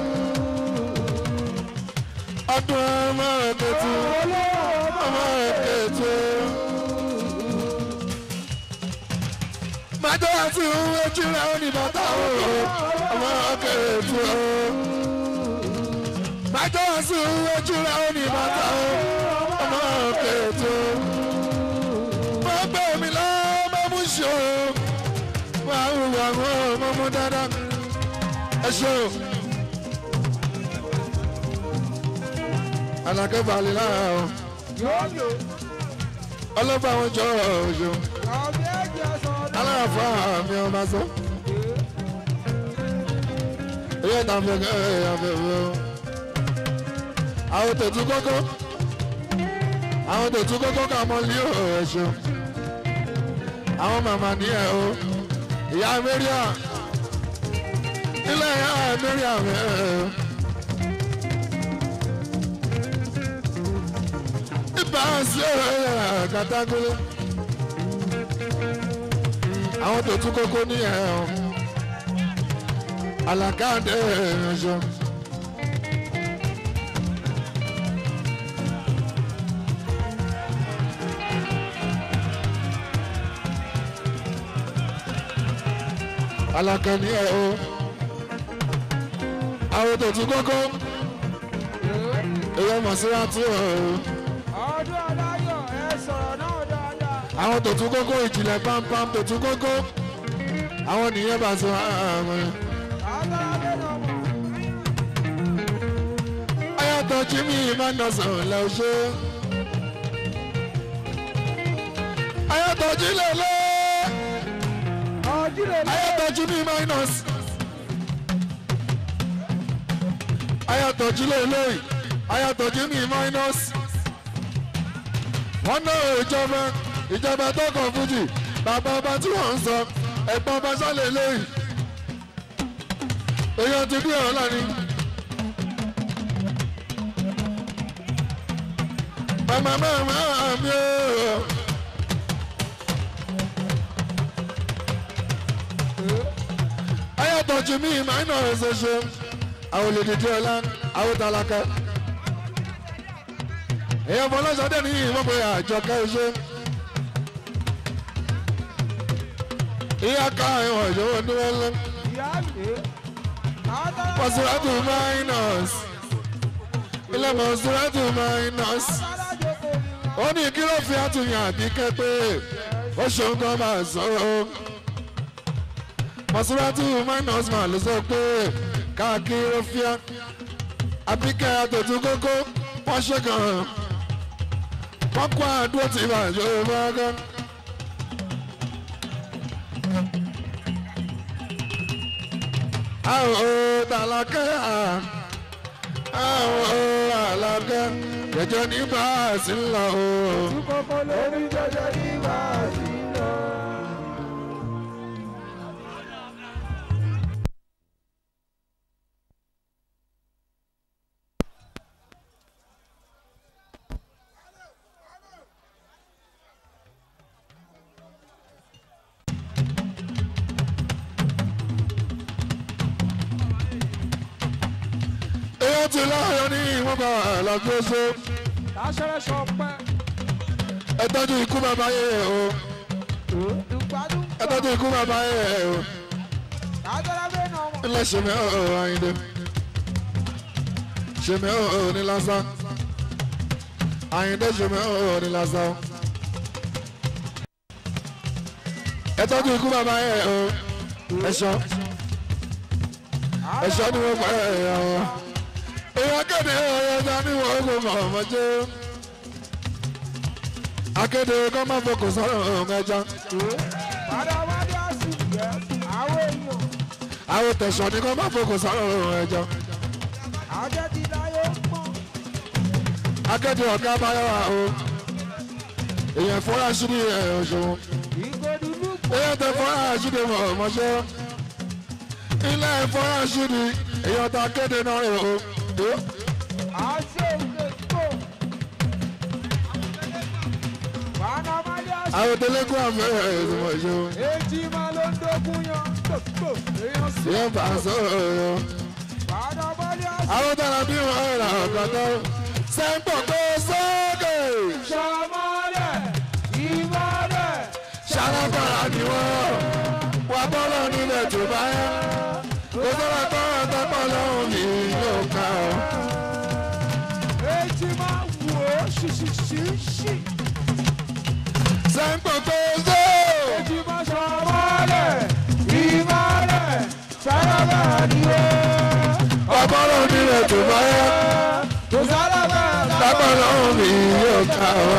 Ọdún ọmọ kẹ́ẹ̀tù. Ọmọ kẹ́ẹ̀tù. Májọ́ àti òun ojú rẹ̀ ó ní bàtà òun. Ọmọ kẹ́ẹ̀tù. Májọ́ àti òun ojú rẹ̀ ó ní bàtà òun. Ọmọ kẹ́ẹ̀tù. Mo gbé mi lọ, mo mú ṣe o. Wà á wùwà mọ́ ọmọ mú dáadáa. Ẹ ṣe o. Àlàkẹ́ balẹ̀ lára o. Yọ̀mí o. Ọlọ́pàá àwọn jọ ọ̀ṣun. Yọ̀mí ẹ̀jẹ̀ sọ̀rọ̀. Aláàfáà mi ò máa sọ. Ilé ìtàfẹ́ kẹ́hìn àfẹ́fẹ́ o. Àwọn tètú kókó. Àwọn tètú kókó kà mọ́ lé ọ̀ṣun. Àwọn màmá ní ẹ̀ o. Ìyá Mẹ́ríà. Ilé ìyá Mẹ́ríà mẹ́ ẹ̀ o. Ibà sí ọ̀rẹ́ kàtàkùlé àwọn tó tún kókó ní ẹ̀hún àlàkáàdé ẹ̀ṣọ́. alaka ní ẹ̀hún àwọn tó tún kókó èyí ọmọ síra tí ọ̀hún Ọdún aláyọ̀ ẹ sọ̀rọ̀ náà dáadáa. àwọn tó tún kókó ìjìnlẹ̀ pampam tó tún kókó àwọn nìyẹn bá sọ àwọn. Àtàlàdé náà mọ̀. ayatọ̀ jimmy emmanuel lẹ́ o ṣe. ayatọ̀ jílẹ̀ lé Ọ̀jílẹ̀ lé. ayatọ̀ jimmy minus. ayatọ̀ jílẹ̀ lé ayatọ̀ jimmy minus. wọ́n náà ìjọba ìjọba tó kàn fújì bàbá ọba tí wọ́n ń sọ ẹ̀gbọ́n ọba sálẹ̀ lẹ́yìn. èèyàn ti bí ọ̀la ni. mama mama mi o. ayatọ̀ jimmy minus ṣe àwọn olùdíje ọlá àwọn tálákà. èèyàn fọlọ́sọdẹ ní ìwọ́n pé àjọkẹ́ ṣe. ìyá ká ìwọ̀n ìṣòwò ní wọ́n lọ. Ìyá lè. Àtàlàdé. Mọ̀sùlátù minus. Ilé Mọ̀sùlátù minus. Àtàlàdé kò ní. Ó ní kí ló fi àtúnyàn àbíkẹ́ pé ó ṣeun kan máa sọ̀rọ̀. Mọ̀sùlátù minus mà ló sọ pé káàkiri ó fíà. Àbíkẹ́ àtòtú kókó wọ́n ṣe kàn án. Wọ́n kó àdúró tí ìbàjọ́ bá gán. àwọn tàlákẹ́ àwọn àlàkẹ́ jẹjẹ ní báàsì ńlá o. Kókó lórí jẹjẹ ní báàsì lọ. ó ti láyọ̀ ní ìwọ̀n bá àlàfo ṣe Láṣẹ́rẹ́ sọ pẹ́. ẹ tọ́jú ikú bàbá yẹ o Ìgbádùn ẹ tọ́jú ikú bàbá yẹ o Lájọ́lá bẹ́ẹ̀ náà mọ̀. ilé ṣèmi ọ̀ àyìndé ṣèmi ọ̀ ní lásán àyìndé ṣèmi ọ̀ ní lásán ẹ tọ́jú ikú bàbá yẹ o ẹ̀ṣọ́ ẹ̀ṣọ́ ni wọ́n pẹ́ ẹ̀yà wọn èèyàn kéde ọ̀yọ́ta ní wọ́n kò mọ̀ ọmọ jẹ́ akéde kọ́ máa fọkàn sọ́rọ̀ ọ̀hún ẹja Padà wálé àsì yẹ àwọn èèyàn. àwọn tẹ̀sán ni kọ́ máa fọkàn sọ́rọ̀ ọ̀hún ẹja Àjẹ́ ti láyé pọ̀. akéde ọ̀gá báyọ̀ o èèyàn fọ́nrán aṣírí ẹ̀ ọ̀ṣun Ìgòdùnú pọ̀. èèyàn tẹ fọ́nrán aṣírí mọ̀ ọmọṣẹ́ ilé fọ́nrán aṣírí èèyàn ta kéde náà rẹ̀ o Àṣẹ òkè pọ̀. Padà wálé àsì. àwọn tẹlẹkùn àfẹ́ ẹ̀ ọ̀ṣun Èjì máa ló ń dógún yan. Gbogbo èèyàn sí. èèyàn bá a sọ̀rọ̀ Padà wálé àsì. àwọn tẹ̀lé bí wọ́n rà ọ̀kadà sẹ́ńpọ̀ tó sókè. Ṣàmọ́lẹ̀ ìmọ̀lẹ̀. ṣàlàkàrà ni wọ́n wà bọ́lọ̀ nílẹ̀ tó bá yá kó sọ́ra tọ́rọ̀ tọ́pọ̀ lọ́hùn ní yóò ká ọ. Èjì máa wò ó ṣìṣìṣìṣì. sẹ́ńpọ̀ tó só. Èjì máa ṣàmọ́lẹ̀ ìmọ̀lẹ̀. Ṣàlàkàrà ni ó. wà bọ́lọ̀ nílẹ̀ tó bá yá Kò sálábà tọ́pọ̀ lọ́hùn ní yóò ká ọ.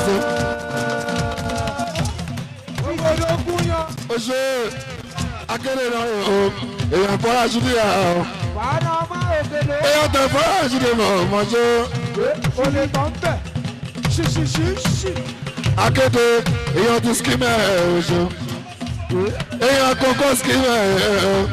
Ìgòdògún yan. ó ṣe akéde náà o èèyàn fọ́ra ṣídìí à ọ. Padà máa òkèlè. èèyàn tẹ fọ́ra ṣídìí mọ̀ ọmọ ṣe O lè tán bẹ̀. Ṣìṣìṣìṣì. akéde èèyàn ti skimẹ̀ ẹ̀ ẹ̀ ṣe èèyàn kókó skimẹ̀ ẹ̀ ẹ̀ ẹ̀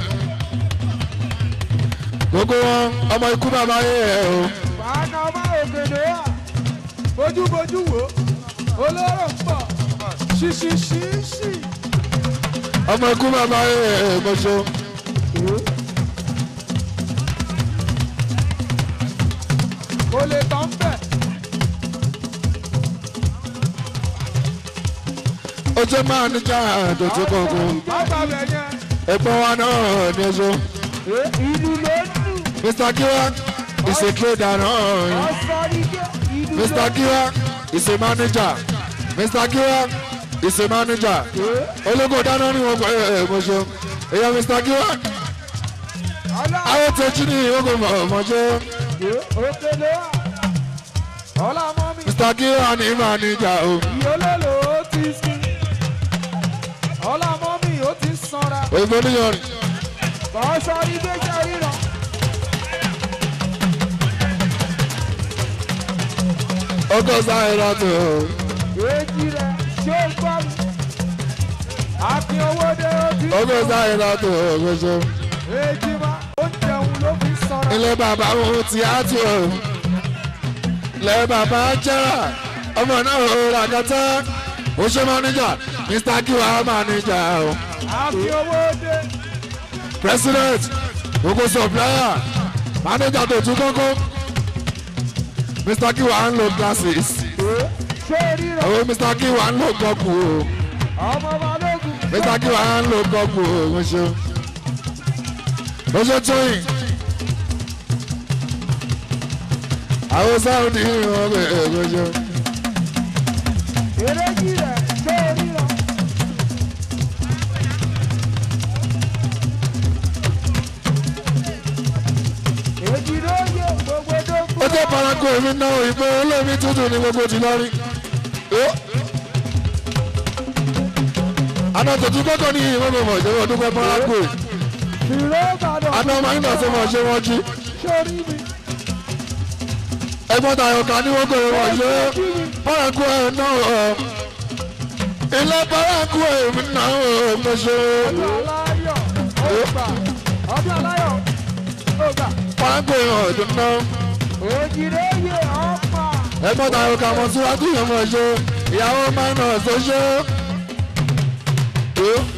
gbogbo wọn ọmọ ikú bàbá yẹ ẹ̀ o. Padà máa òkèlè wà. Bójúbójú wò. Olóró ń bọ̀. Ṣìṣìṣìṣì. ọmọ ikú bàbá yẹ ẹ̀ gbọ́sọ. Kò lè tán bẹ̀. ó jẹ́ máa níjà àdòtí kọ̀ọ̀kan Bàbá bẹ̀ yẹn. ẹ̀gbọ́n wa náà ní ẹjọ́ Ìlú ló ń lù. Mr. Kiwa is a trader náà Ọ̀sọ́rígẹ́. Ìlú ló Mr. Kiwa is a manager Mr. Kiwa is a manager ológo dáná ní wọn pẹ̀lú ẹ̀ gbọ́sọ èèyàn Mr. Kiwa Ọlá. àwọn tẹ̀jú ní ìwọ́gbọ̀n mọ̀ọ́mọ́jọ́ Òkèlè wà. Ọlá mọ́mí. Mr. Kiwa ní manager o Ìyólólò ó ti sin. Ọlá mọ́mí ó ti sanra. òyìnbó níyọrin Ọ̀sọ́rí gbéjà ríran. ọgọ́ sáré látò Èjì rẹ̀ ṣé ó gbọ́ mi? Àfi owó dé ó ti ọgọ́ sáré látò gbọ́sọ Èjì máa ó jẹun ló fi sanra. ilé bàbá wọn ti á tù ọ ilé bàbá jẹ́rà ọmọ náà ò rà kẹtẹ ó ṣe manager Mr. Kiwa manager o Àfi owó dé. president gbogbo supplier manager tó tún kókó Mr. Kiwa ń lo glasses Ṣé ríran? àwọn Mr. Kiwa ń lo gọ́ọ̀kù o Ọmọ balógun. Mr. Kiwa ń lo gọ́ọ̀kù o mo ṣe mo ṣe tóyìn àwọn sáwùdí wọn bẹ ẹ mo ṣe Èrèjì rẹ̀ ṣé ríran? Èjì ló yẹ gbogbo dógún. ó jẹ́ paraku èmi náà ìpè olómi tútù ní gbogbo ti lọ́rí. àná tòtú kọ́kọ́ ní ìwé mi mọ̀ ṣe wọ́n dúpẹ́ paraku ẹ̀. Ìró Ìbàdàn. àná ọmọ yín náà ṣe mọ̀ ṣe wọ́n jí. Sórí mi. ẹgbọ́n tayọ̀ ká ní wọ́n kò wọ́n ṣe paraku ẹ̀ náà ọ̀. ilé paraku èmi náà ọ̀ mo ṣe. Ọdún aláyọ̀ ó gbà. Ọdún aláyọ̀ ó gbà. paraku ẹ̀ ọ̀dún náà. Èjì ló yẹ ọ̀pá. ẹgbọ́n tayọ̀ ká mọ̀ síwájú yẹn mọ̀ ṣe. ìyàwó máa ń nà ṣe ṣe.